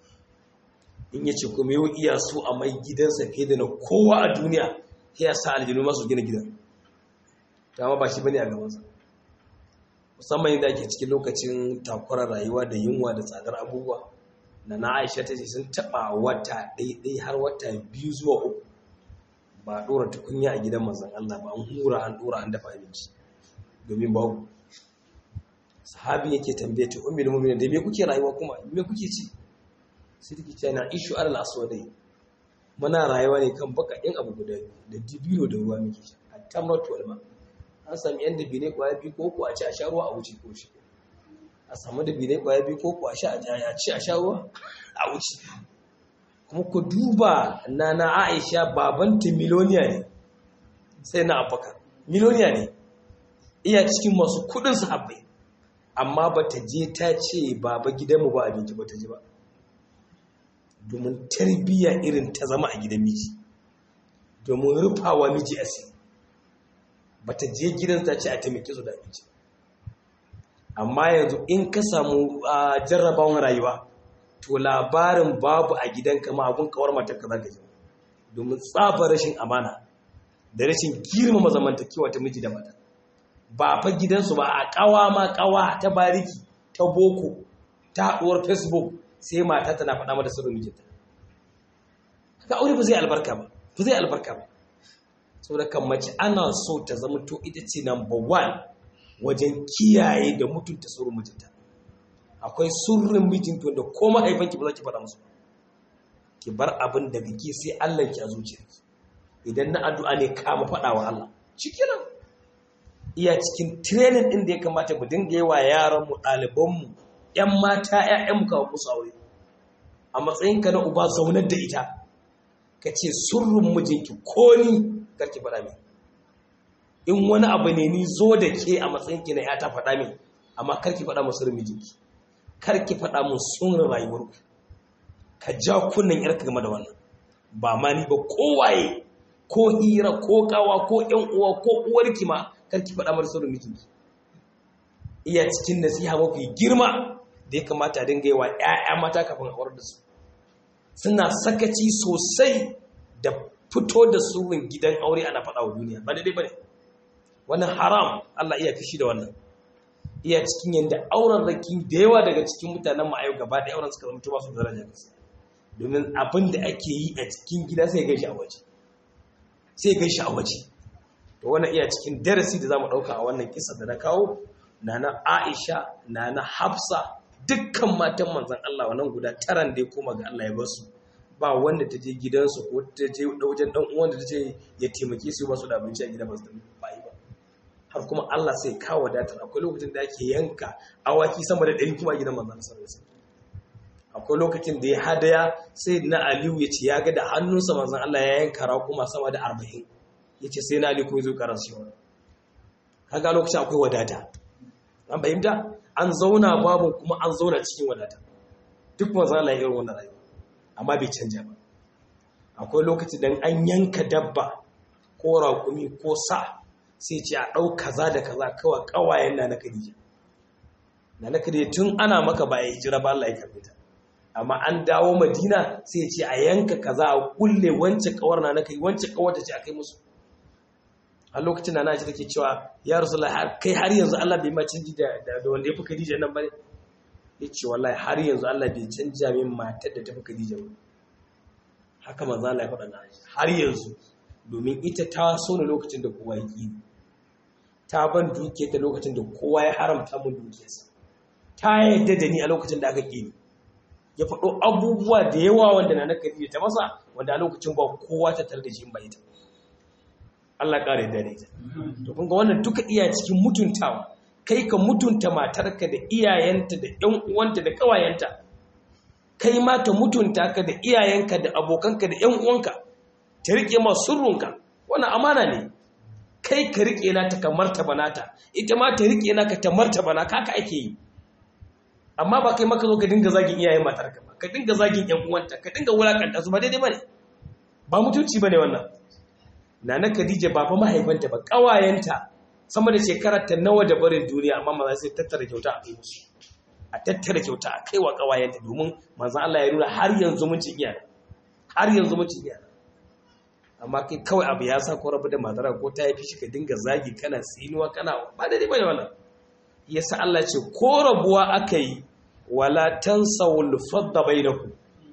in yace kuma yau iya so a mai gidansa fiye da na kowa a duniya sai ya sa aljinu masu gina gidan dama ba shi bane a gabansa musamman yadda ake cikin lokacin takwarar rayuwa da yunwa da tsadar abubuwa na na aisha ta ce sun taɓa wata ɗaiɗai har wata biyu zuwa uku ba a ɗora tukunya a gidan manzan Allah ba an hura an ɗora an dafa abinci domin babu sahabi yake tambaye ta ummi da mu'minin da me kuke rayuwa kuma me kuke ci sai take cewa na ishu alal aswadai muna rayuwa ne kan bakaɗin abu guda da dibino da ruwa muke sha at-tamratu wal ma an sami yan dabine kwaya biyu ko ku a ci a sha ruwa a wuce ko shi a samu dabine kwaya biyu ko ku a sha a ci a sha ruwa a wuce kuma ku duba na na Aisha babanta miloniya ne sai na abubakar miloniya ne iya cikin masu kudin sahabbai amma ba ta je ta ce baba gidanmu ba abinci ba ta ji ba domin tarbiyya irin ta zama a gidan miji domin rufawa miji asiri ba ta je gidan ta ce a taimake su da abinci amma yanzu in ka samu jarrabawan rayuwa to labarin babu a gidan kama abun kawar matarka za ka ji domin tsafa rashin amana da rashin girmama zamantakewa ta miji da mata ba fa gidansu ba a kawa ma kawa ta bariki ta boko ta haɗuwar facebook sai mata tana faɗa mata sirrin mijinta ka aure ba zai albarka ba ba zai albarka ba saboda kan mace ana so ta zama to ita ce number one wajen kiyaye da mutunta sirrin mijinta akwai sirrin mijinta wanda ko mahaifanki ba za ki faɗa musu ki bar abin da kake sai Allah ki a zuciyarki idan na addu'a ne kama faɗa wa Allah cikinan iya cikin training ɗin da ya kamata mu dinga yi wa yaranmu ɗalibanmu ‘yan mata ‘ya'yanmu kawo musu aure a matsayinka na uba zaunar da ita ka ce surrun mijinki ko ni karki faɗa min in wani abu ne ni zo da ke a matsayinki na ‘yata faɗa min amma karki faɗa mu sirrin mijinki karki faɗa mun sunan rayuwarku ka ja kunnen ‘yarka game da wannan ba ma ni ba kowaye ko hira ko kawa ko ‘yan uwa ko uwarki ma karki faɗa mara sirrin mijinki iya cikin nasiha mafi girma da ya kamata dinga yi wa ‘ya'ya mata kafin aurar da su suna sakaci sosai da fito da sirrin gidan aure ana faɗa wa duniya ba daidai ba ne wannan haram Allah iya fishi da wannan iya cikin yadda auren raki da yawa daga cikin mutanen ma'ayu gaba da auren suka zama ba su daraja gaskiya domin abin da ake yi a cikin gida sai gaishe a waje sai gaishe a waje to wannan iya cikin darasi da zamu dauka a wannan kisa da na kawo nana Aisha nana Hafsa dukkan matan manzon Allah wannan guda taran da ya koma ga Allah ya bar su ba wanda ta je gidansu ko ta je wajen dan uwan da ta ce ya taimake su ba su da abinci a gida ba su da ba yi ba har kuma Allah sai kawo wadatar akwai lokacin da ake yanka awaki sama da ɗari kuma a gidan manzon sallallahu alaihi akwai lokacin da ya hadaya sai na Aliyu ya ce ya ga da hannunsa manzon Allah ya yanka raƙuma sama da arba'in ya ce sai na Aliyu kuma ya zo karansu yawa kaga lokacin akwai wadata an fahimta an zauna babu kuma an zauna cikin wadata duk manzon Allah ya irin wannan rayuwa amma bai canja ba akwai lokaci dan an yanka dabba ko raƙumi ko sa sai ce a ɗau kaza da kaza kawai ƙawayen na na Khadija na na Khadija tun ana maka ba ya hijira ba Allah ya karbe ta amma an dawo Madina sai ce a yanka kaza a kulle wance kawar na na kai wance kawar ta ce a kai musu a lokacin da na ji take cewa ya Rasulullah kai har yanzu Allah bai ma canji da da wanda ya fi Khadija nan bane yace wallahi har yanzu Allah bai canja min matar da ta fi Khadija ba haka manzo Allah ya faɗa na har yanzu domin ita ta so ne lokacin da kowa ya ƙi ta ban duke ta lokacin da kowa ya haramta mun dukiyarsa ta yadda da ni a lokacin da aka ƙi ni ya faɗo abubuwa da yawa wanda na nakari ta masa wanda a lokacin ba kowa ta tare da shi ba ita Allah ƙara yadda da ita to kun ga wannan duka iya cikin mutuntawa kai ka mutunta matarka da iyayenta da ƴan uwanta da ƙawayenta kai ma ka mutunta ka da iyayenka da abokanka da ƴan uwanka ta riƙe ma sirrunka wannan amana ne kai ka riƙe na ta ka martaba nata ita ma ta riƙe na ka ta martaba na kaka ake yi amma ba kai maka zo ka dinga zagin iyayen matarka ba ka dinga zagin ƴan uwanta ka dinga wulakanta su ba daidai bane ba mutunci bane wannan nana Khadija ba fa mahaifanta ba kawayenta sama da shekarar ta nawa da barin duniya amma maza sai tattara kyauta a kai musu a tattara kyauta a kai wa kawayenta domin manzon Allah ya nuna har yanzu mun ci iyana har yanzu mun ci iyana amma kai kawai abu ya sa ko rabu da matara ko ta haifi shi ka dinga zagi kana tsinuwa kana ba daidai bane wannan yasa Allah ce ko rabuwa aka yi wala tansawul fadda bainakum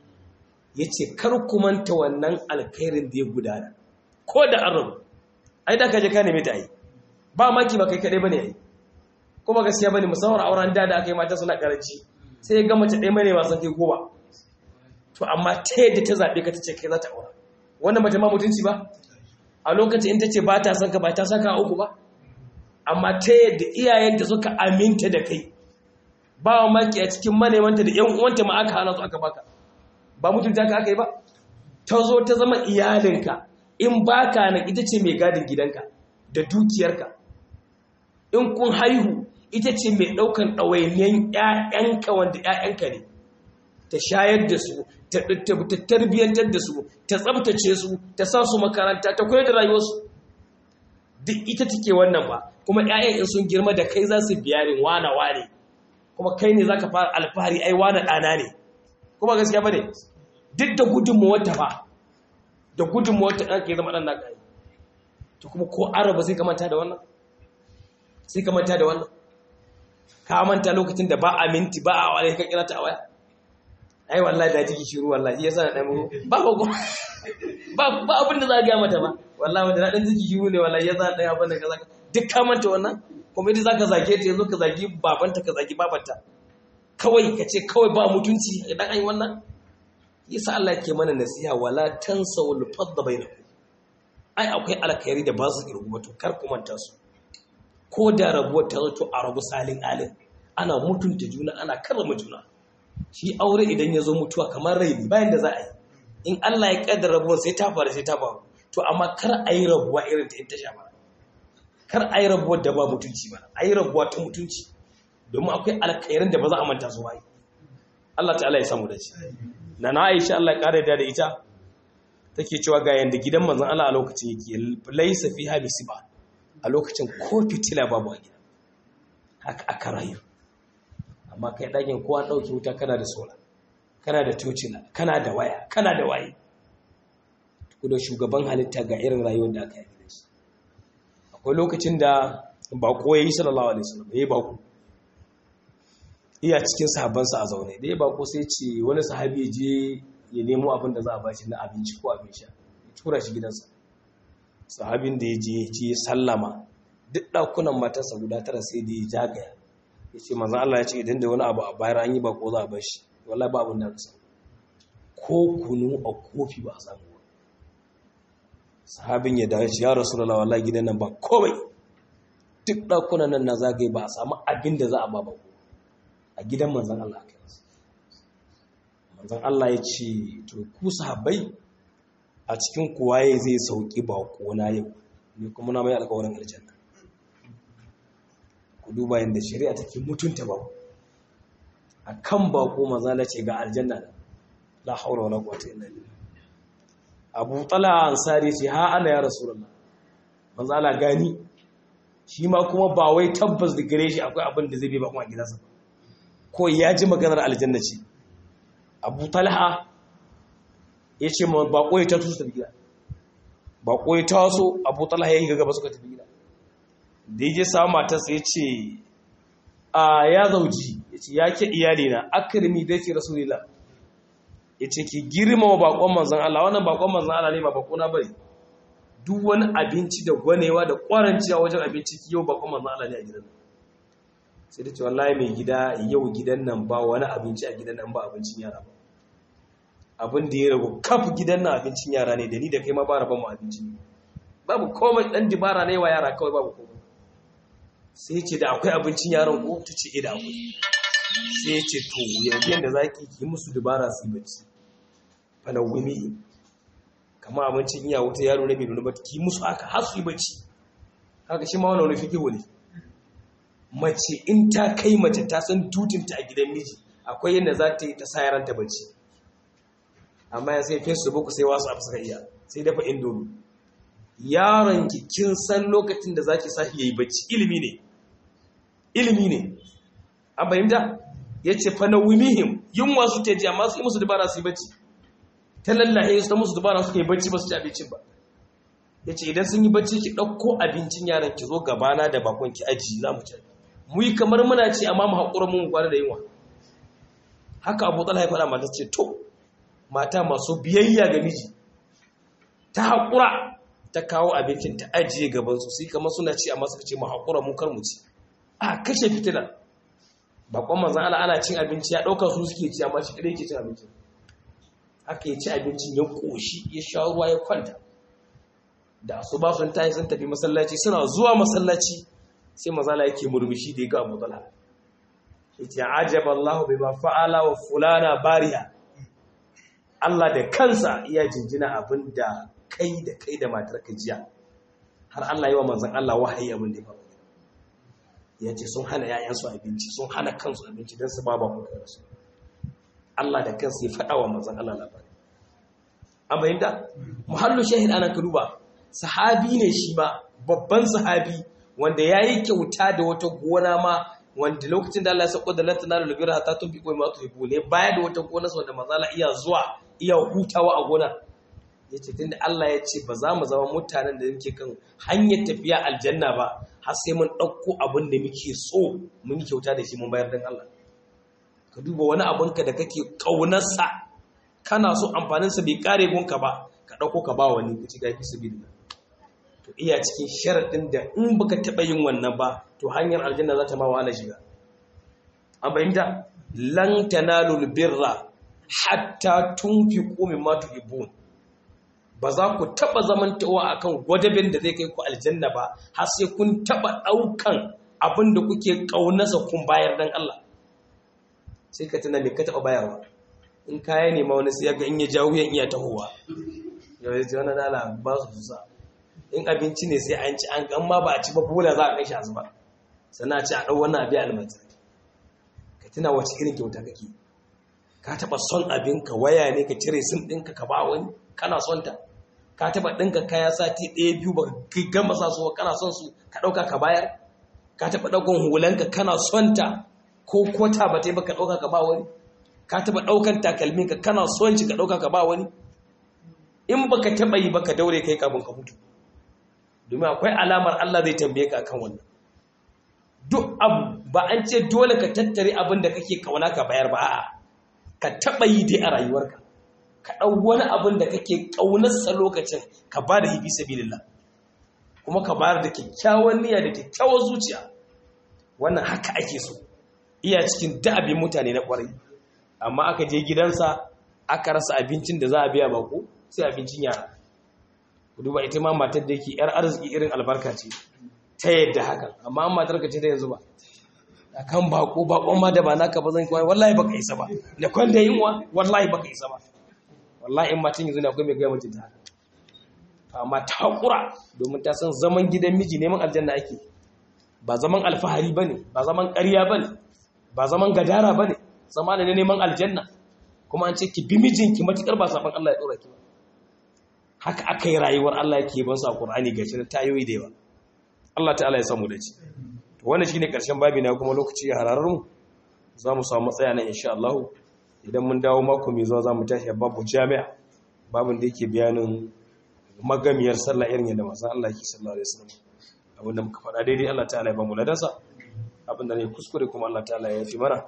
yace kar ku manta wannan alkhairin da ya gudana ko da an rabu ai da ka je ka neme ta ai ba maki ba kai kadai bane ai kuma gaskiya bane musamman auren da da aka yi mata suna karanci sai ga mace ɗaya mai wasan kai goma to amma ta yadda ta zabe ka tace kai za ta aura wannan mace ma mutunci ba a lokacin in tace ba ta son ka ba ta saka uku ba amma ta yadda iyayenta suka aminta da kai ba wa maki a cikin manemanta da ‘yan uwanta ma aka hana su aka baka ba mutunta ka aka yi ba ta zo ta zama iyalinka in baka na ita ce mai gadin gidanka da dukiyarka in kun haihu ita ce mai ɗaukan ɗawainiyan ‘ya'yanka wanda ‘ya'yanka ne ta shayar da su ta tarbiyyantar da su ta tsabtace su ta sa su makaranta ta kula da rayuwarsu duk ita take wannan ba kuma ‘ya'yan in sun girma da kai za su biya ne wana wane kuma kai ne za ka fara alfahari ai wane ɗana ne kuma gaskiya ba ne duk da gudunmuwar ta ba da gudunmuwar ta ɗan ke zama ɗan naka yi to kuma ko araba sai ka manta da wannan sai ka manta da wannan ka manta lokacin da ba a minti ba a wale ka kira ta a waya ai wallahi da jiki shiru wallahi yasa na dan ba ba ba ba abin da za ga mata ba wallahi wanda na dan jiki shiru ne wallahi yasa dan abin da kaza duk ka manta wannan kuma idan zaka zage ta yazo ka zagi babanta ka zagi babanta kawai ka ce kawai ba mutunci idan ai wannan yasa Allah yake mana nasiha wala tansawul fadda bainakum ai akwai alkhairi da ba su kirgu ba to kar ku manta su ko da rabuwar ta zato a rabu salin alin ana mutunta juna ana karrama juna shi aure idan ya zo mutuwa kamar rai ne bayan da za a yi in Allah ya kaddara rabuwar sai ta faru sai ta faru to amma kar a yi rabuwa irin ta in ta sha bara kar a yi rabuwar da ba mutunci ba a yi rabuwa ta mutunci domin akwai alkhairin da ba za a manta su ba Allah ta'ala ya samu da shi na na Aisha Allah ya kare da ita take cewa ga yanda gidan manzon Allah a lokacin yake laisa fiha misiba a lokacin ko fitila babu a gida haka aka rayu amma kai ɗakin kowa ɗauki wuta kana da sola kana da tocila kana da waya kana da waye da shugaban halitta ga irin rayuwar da aka yi da shi akwai lokacin da bako ya yi sallallahu alaihi wasallam ya yi bako iya cikin sahabbansa a zaune da ya bako sai ce wani sahabi ya je ya nemo abin da za a bashi na abinci ko abin sha ya tura shi gidansa sahabin da ya je ce sallama duk ɗakunan matarsa guda tara sai da ya jagaya ya ce manzan Allah ya ce idan da wani abu a bayar an yi bako za a bar shi wallahi ba abin da ka samu ko kunu a kofi ba a samu ba sahabin ya dawo ya rasu da wallahi gidan nan ba komai duk ɗakunan nan na zagaye ba a samu abin da za a ba ba a gidan manzan Allah aka yi manzan Allah ya ce to ku sahabbai a cikin kuwaye zai sauki ba na yau ne kuma na mai alkawarin aljanna ku duba yadda shari'a take mutunta ba a kan bako mazala ce ga aljanna la haura wala quwwata illa billah Abu Talha Ansari ce ha ana ya Rasulullah mazala gani shi ma kuma ba wai tabbas da gare shi akwai abin da zai bi ba kuma gidansa ko ya ji maganar aljanna ce Abu Talha ya ce ma bako ya taso tafi gida bako ya taso Abu Talha ya yi gaba suka tafi gida da ya je samu matarsa ya ce a ya zauji ya ce ya ke iyalina akirmi da ke rasulila ya ce ki girma wa bakon manzan Allah wannan bakon manzan Allah ne ba bakona bari duk wani abinci da gwanewa da kwaranci a wajen abinci yau bakon manzan Allah ne a gidan sai da ce wallahi mai gida yau gidan nan ba wani abinci a gidan nan ba abincin yara ba abin da ya ragu kaf gidan nan abincin yara ne da ni da kai ma ba rabon mu abinci ne babu komai dan dibara ne wa yara kawai babu komai sai ce da akwai abincin yaron ko ta ce da akwai sai ce to yanzu yadda za ki yi musu dubara su yi bacci falawumi kama abincin iya wuta yaro na mai nuna bata ki musu haka har su yi bacci haka shi ma wani wani fikihu ne mace in ta kai mace ta san tutinta a gidan miji akwai yadda za ta yi ta sa yaranta bacci amma ya sai facebook sai wasu abu suka iya sai dafa indomi yaron ki kin san lokacin da zaki sashi yayi bacci ilimi ne ilimi ne an fahimta yace fa nawmihim yin wasu ta ji amma su yi musu dubara su yi bacci ta lallahe su ta musu dubara suka yi bacci ba su ci abincin ba yace idan sun yi bacci ki dauko abincin yaran ki zo gabana da bakon ki aji za mu ci mu yi kamar muna ci amma mu haƙura mun kwana da yunwa haka Abu Talha ya faɗa mata ce to mata masu biyayya ga miji ta haƙura ta kawo abincin ta ajiye gabansu sai kamar suna ci amma suka ce mu haƙura mu kar mu ci a kashe fitila bakon manzan Allah ana cin abinci ya ɗauka su suke ci amma shi kadai yake cin abinci haka ya ci abincin ya ƙoshi ya sha ruwa ya kwanta da su ba sun tayi sun tafi masallaci suna zuwa masallaci sai mazala yake murmushi da ya ga Abu Talha yace ajaba Allah bima fa'ala wa fulana bariya Allah da kansa iya jinjina abinda kai da kai da matar ka jiya har Allah yi wa manzan Allah wahayi abin da ya faru ya ce sun hana ‘ya'yansu abinci sun hana kansu abinci don su ba ba kuka rasu Allah da kansa ya faɗa wa manzan Allah labari an bayyanta muhallu shahid ana ka duba sahabi ne shi ma babban sahabi wanda ya yi kyauta da wata gona ma wanda lokacin da Allah ya sako da lantana da lubira ta tun fi koyi ma tuhibu ne baya da wata gona wanda manzala iya zuwa iya hutawa a gona ya ce tun da Allah ya ce ba za mu zama mutanen da yake kan hanyar tafiya aljanna ba har sai mun ɗauko abin da muke so mun yi kyauta da shi mun bayar don Allah ka duba wani abinka da kake ƙaunarsa kana so amfaninsa bai ƙare gunka ba ka ɗauko ka ba wani ka ci gafi su biyu to iya cikin sharaɗin da in baka taɓa yin wannan ba to hanyar aljanna za ta ma wahala shiga an fahimta lan tanalul birra hatta tunfiqu mimma tuhibbun ba za ku taɓa zamantawa a kan gwadabin da zai kai ku aljanna ba har sai kun taɓa ɗaukan abin da kuke ƙaunasa kun bayar don Allah sai ka tuna me ka taɓa bayarwa in kaya ne ma wani sai ga in ya jawo yan iya tahowa yau ya ce wani dala ba su fusa in abinci ne sai an ci an gan ma ba a ci ba bola za a kai shi azuba sannan a ci a ɗau wannan abin almata ka tuna wace irin kyauta kake ka taɓa son abinka waya ne ka cire sim ɗinka ka ba wani kana son ta ka taba ɗinka kaya sati ɗaya biyu ba ka gama sa su kana son su ka ɗauka ka bayar ka taba ɗaukan hulanka kana son ta ko kota ba ta yi ba ka ɗauka ka ba wani ka taba ɗaukan takalminka kana son shi ka ɗauka ka ba wani in ba ka taba yi ba ka daure kai kafin ka mutu domin akwai alamar Allah zai tambaye ka akan wannan duk abu ba an ce dole ka tattare abin da kake kauna ka bayar ba a'a ka taba yi dai a rayuwarka ka ɗau wani abin da kake ƙaunarsa lokacin ka ba da hibi sabilillah kuma ka bayar da kyakkyawan niyya da kyakkyawan zuciya wannan haka ake so iya cikin da'abin mutane na ƙwarai amma aka je gidansa aka rasa abincin da za a biya bako sai abincin yara ku duba ita ma matar da yake yar arziki irin albarka ce ta yadda hakan amma an matar ka ce ta yanzu ba akan bako bakon ma da ba naka ba zan kawai wallahi baka isa ba da kwanda yinwa wallahi baka isa ba wallahi in matan yanzu ne akwai mai gaya mijin ta amma ta hakura domin ta san zaman gidan miji neman aljanna ake ba zaman alfahari bane ba zaman ƙarya bane ba zaman gadara bane zama ne neman aljanna kuma an ce ki bi mijinki matukar ba saban Allah ya dora ki ba haka aka yi rayuwar Allah yake ban sa Qur'ani gashi na tayoyi da yawa Allah ta'ala ya samu da ci to wannan shine karshen babi na kuma lokaci ya hararar mu za mu samu matsaya nan insha Allah idan mun dawo mako mai zuwa za mu tashi babu jami'a babin da yake bayanin magamiyar sallah irin yadda manzon Allah yake sallallahu alaihi wasallam abinda muka faɗa daidai Allah ta'ala ya ba mu ladansa abinda ne kuskure kuma Allah ta'ala ya fi mana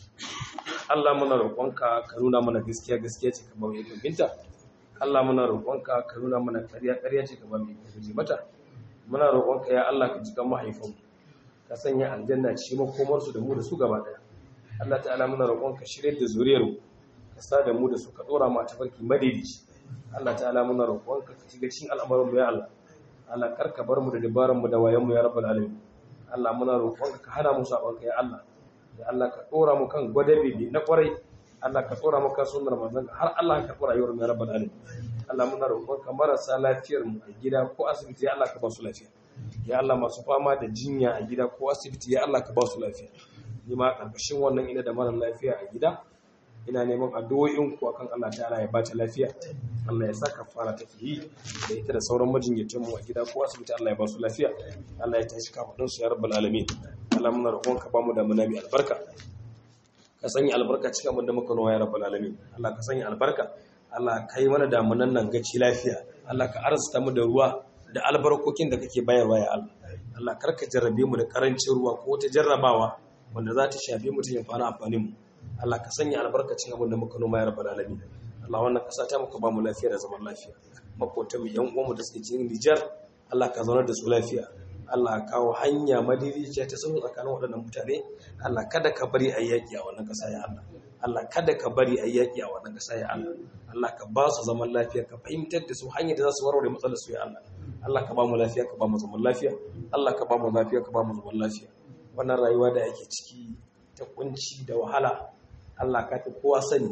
Allah muna roƙonka ka nuna mana gaskiya gaskiya ce ka ba mu ikon binta Allah muna roƙonka ka nuna mana ƙarya ƙarya ce ka ba mu ikon guje mata muna roƙonka ya Allah ka jikan mahaifanmu ka sanya aljanna ce makomar su da mu da su gaba ɗaya Allah ta'ala muna roƙonka shirye da zuriyar mu ka sa da mu da su ka dora mu a tafarki madaidaici Allah ta'ala muna roƙonka ka shiga cikin al'amuran mu ya Allah Allah kar ka bar mu da dabaran mu da wayan mu ya rabbal alamin Allah muna roƙonka ka hana mu sabonka ya Allah da Allah ka ɗora mu kan gwadabe na ƙwarai Allah ka ɗora mu kan sunnar manzon har Allah ka ɗora yawar mai rabbal alamin Allah muna roƙon ka marasa lafiyar mu a gida ko asibiti ya Allah ka ba su lafiya ya Allah masu fama da jinya a gida ko asibiti ya Allah ka ba su lafiya ni ma karkashin wannan ina da mara lafiya a gida ina neman addu'o'in ku akan Allah ta'ala ya bata lafiya Allah ya saka fara tafiyi da ita da sauran majinyatan mu a gida ko asibiti Allah ya ba su lafiya Allah ya tashi kafadun su ya rabbal alamin Allah muna roƙon ka ba mu da muna mai albarka ka sanya albarka cikin abin da muka nawa ya rabbal alamin Allah ka sanya albarka Allah ka yi mana damunan nan gaci lafiya Allah ka arzuta mu da ruwa da albarkokin da kake bayarwa ya Allah Allah kar ka jarrabe mu da karancin ruwa ko ta jarrabawa wanda za ta shafe mu ta yin fara amfanin mu Allah ka sanya albarkacin abin da muka noma ya rabbal alamin Allah wannan kasa ta muka ba mu lafiya da zaman lafiya makotan mu yan uwanmu da suke cikin Nijar Allah ka zaunar da su lafiya Allah kawo hanya madidiciya ta sulhu tsakanin waɗannan mutane Allah kada ka bari a yaƙi a wannan ƙasa ya Allah Allah kada ka bari a yaƙi a wannan ƙasa ya Allah Allah ka ba su zaman lafiya ka fahimtar da su hanyar da za su warware matsalar su ya Allah Allah ka ba mu lafiya ka ba mu zaman lafiya Allah ka ba mu lafiya ka ba mu zaman lafiya wannan rayuwa da ake ciki ta kunci da wahala Allah ka fi kowa sani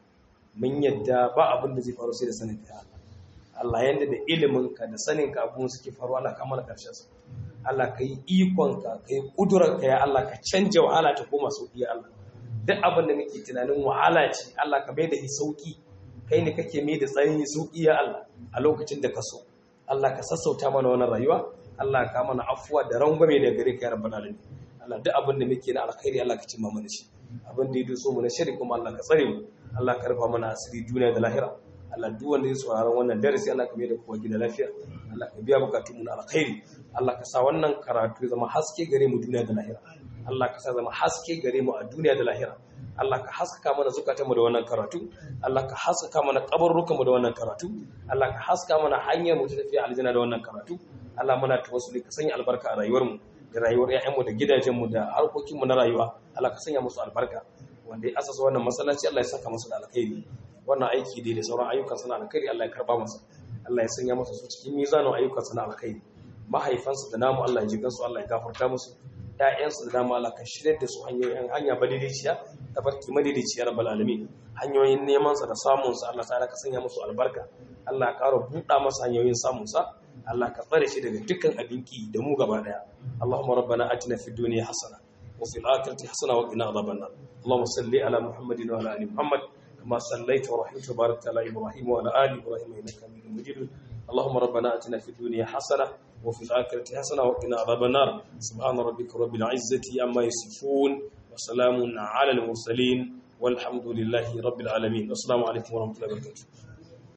mun yadda ba abin da zai faru sai da sanin ka Allah Allah yanda da ilimin ka da sanin ka abun suke faru Allah ka mana karshen su Allah ka yi ikon ka ka yi kudurar ka ya Allah ka canja wahala ta koma sauki ya Allah duk abin da muke tunanin wahala ce Allah ka bai da shi sauki kai ne kake mai da tsanani sauki ya Allah a lokacin da ka so Allah ka sassauta mana wannan rayuwa Allah ka mana afuwa da rangwame da gare ka ya rabbal alamin Allah duk abin da muke na alkhairi Allah ka cimma mana shi abin da ya doso mu na shari kuma Allah ka tsare mu Allah ka rufa mana asiri duniya da lahira Allah duk wanda ya sauraron wannan darasi Allah ka mai da kowa gida lafiya Allah ka biya bukatun mu na alkhairi Allah ka sa wannan karatu ya zama haske gare mu duniya da lahira Allah ka sa zama haske gare mu a duniya da lahira Allah ka haskaka mana zukatanmu da wannan karatu Allah ka haskaka mana kabarrukanmu da wannan karatu Allah ka haska mana hanyar mu ta tafiya aljanna da wannan karatu Allah muna tawassuli ka sanya albarka a rayuwarmu da rayuwar ƴaƴanmu da gidajenmu da harkokinmu na rayuwa Allah ka sanya musu albarka wanda ya asasa wannan masallaci Allah ya saka masa da alkhairi wannan aiki dai da sauran ayyukan sana alkhairi Allah ya karba masa Allah ya sanya masa su cikin mizanin ayyukan sana alkhairi mahaifansu da namu Allah ya ji gansu Allah ya gafarta musu ƴaƴansu da dama Allah ka shirya da su hanyoyin hanya madidiciya ta farki madidiciya rabbal alamin hanyoyin neman sa da samun sa Allah ta'ala ka sanya musu albarka Allah ka ƙara buɗa masa hanyoyin samun sa Allah ka tsare shi daga dukkan abinki da mu gaba daya Allahumma rabbana atina fid dunya hasana wa fil akhirati hasana wa qina adhaban nar Allahumma salli ala Muhammadin wa ala ali Muhammad kama sallaita wa rahimta wa barakta ala Ibrahim wa ala ali Ibrahim innaka Hamidum Majid اللهم ربنا اتنا في الدنيا حسنه وفي الاخره حسنه وقنا عذاب النار سبحان ربك رب العزه عما يصفون وسلام على المرسلين والحمد لله رب العالمين السلام عليكم ورحمه الله وبركاته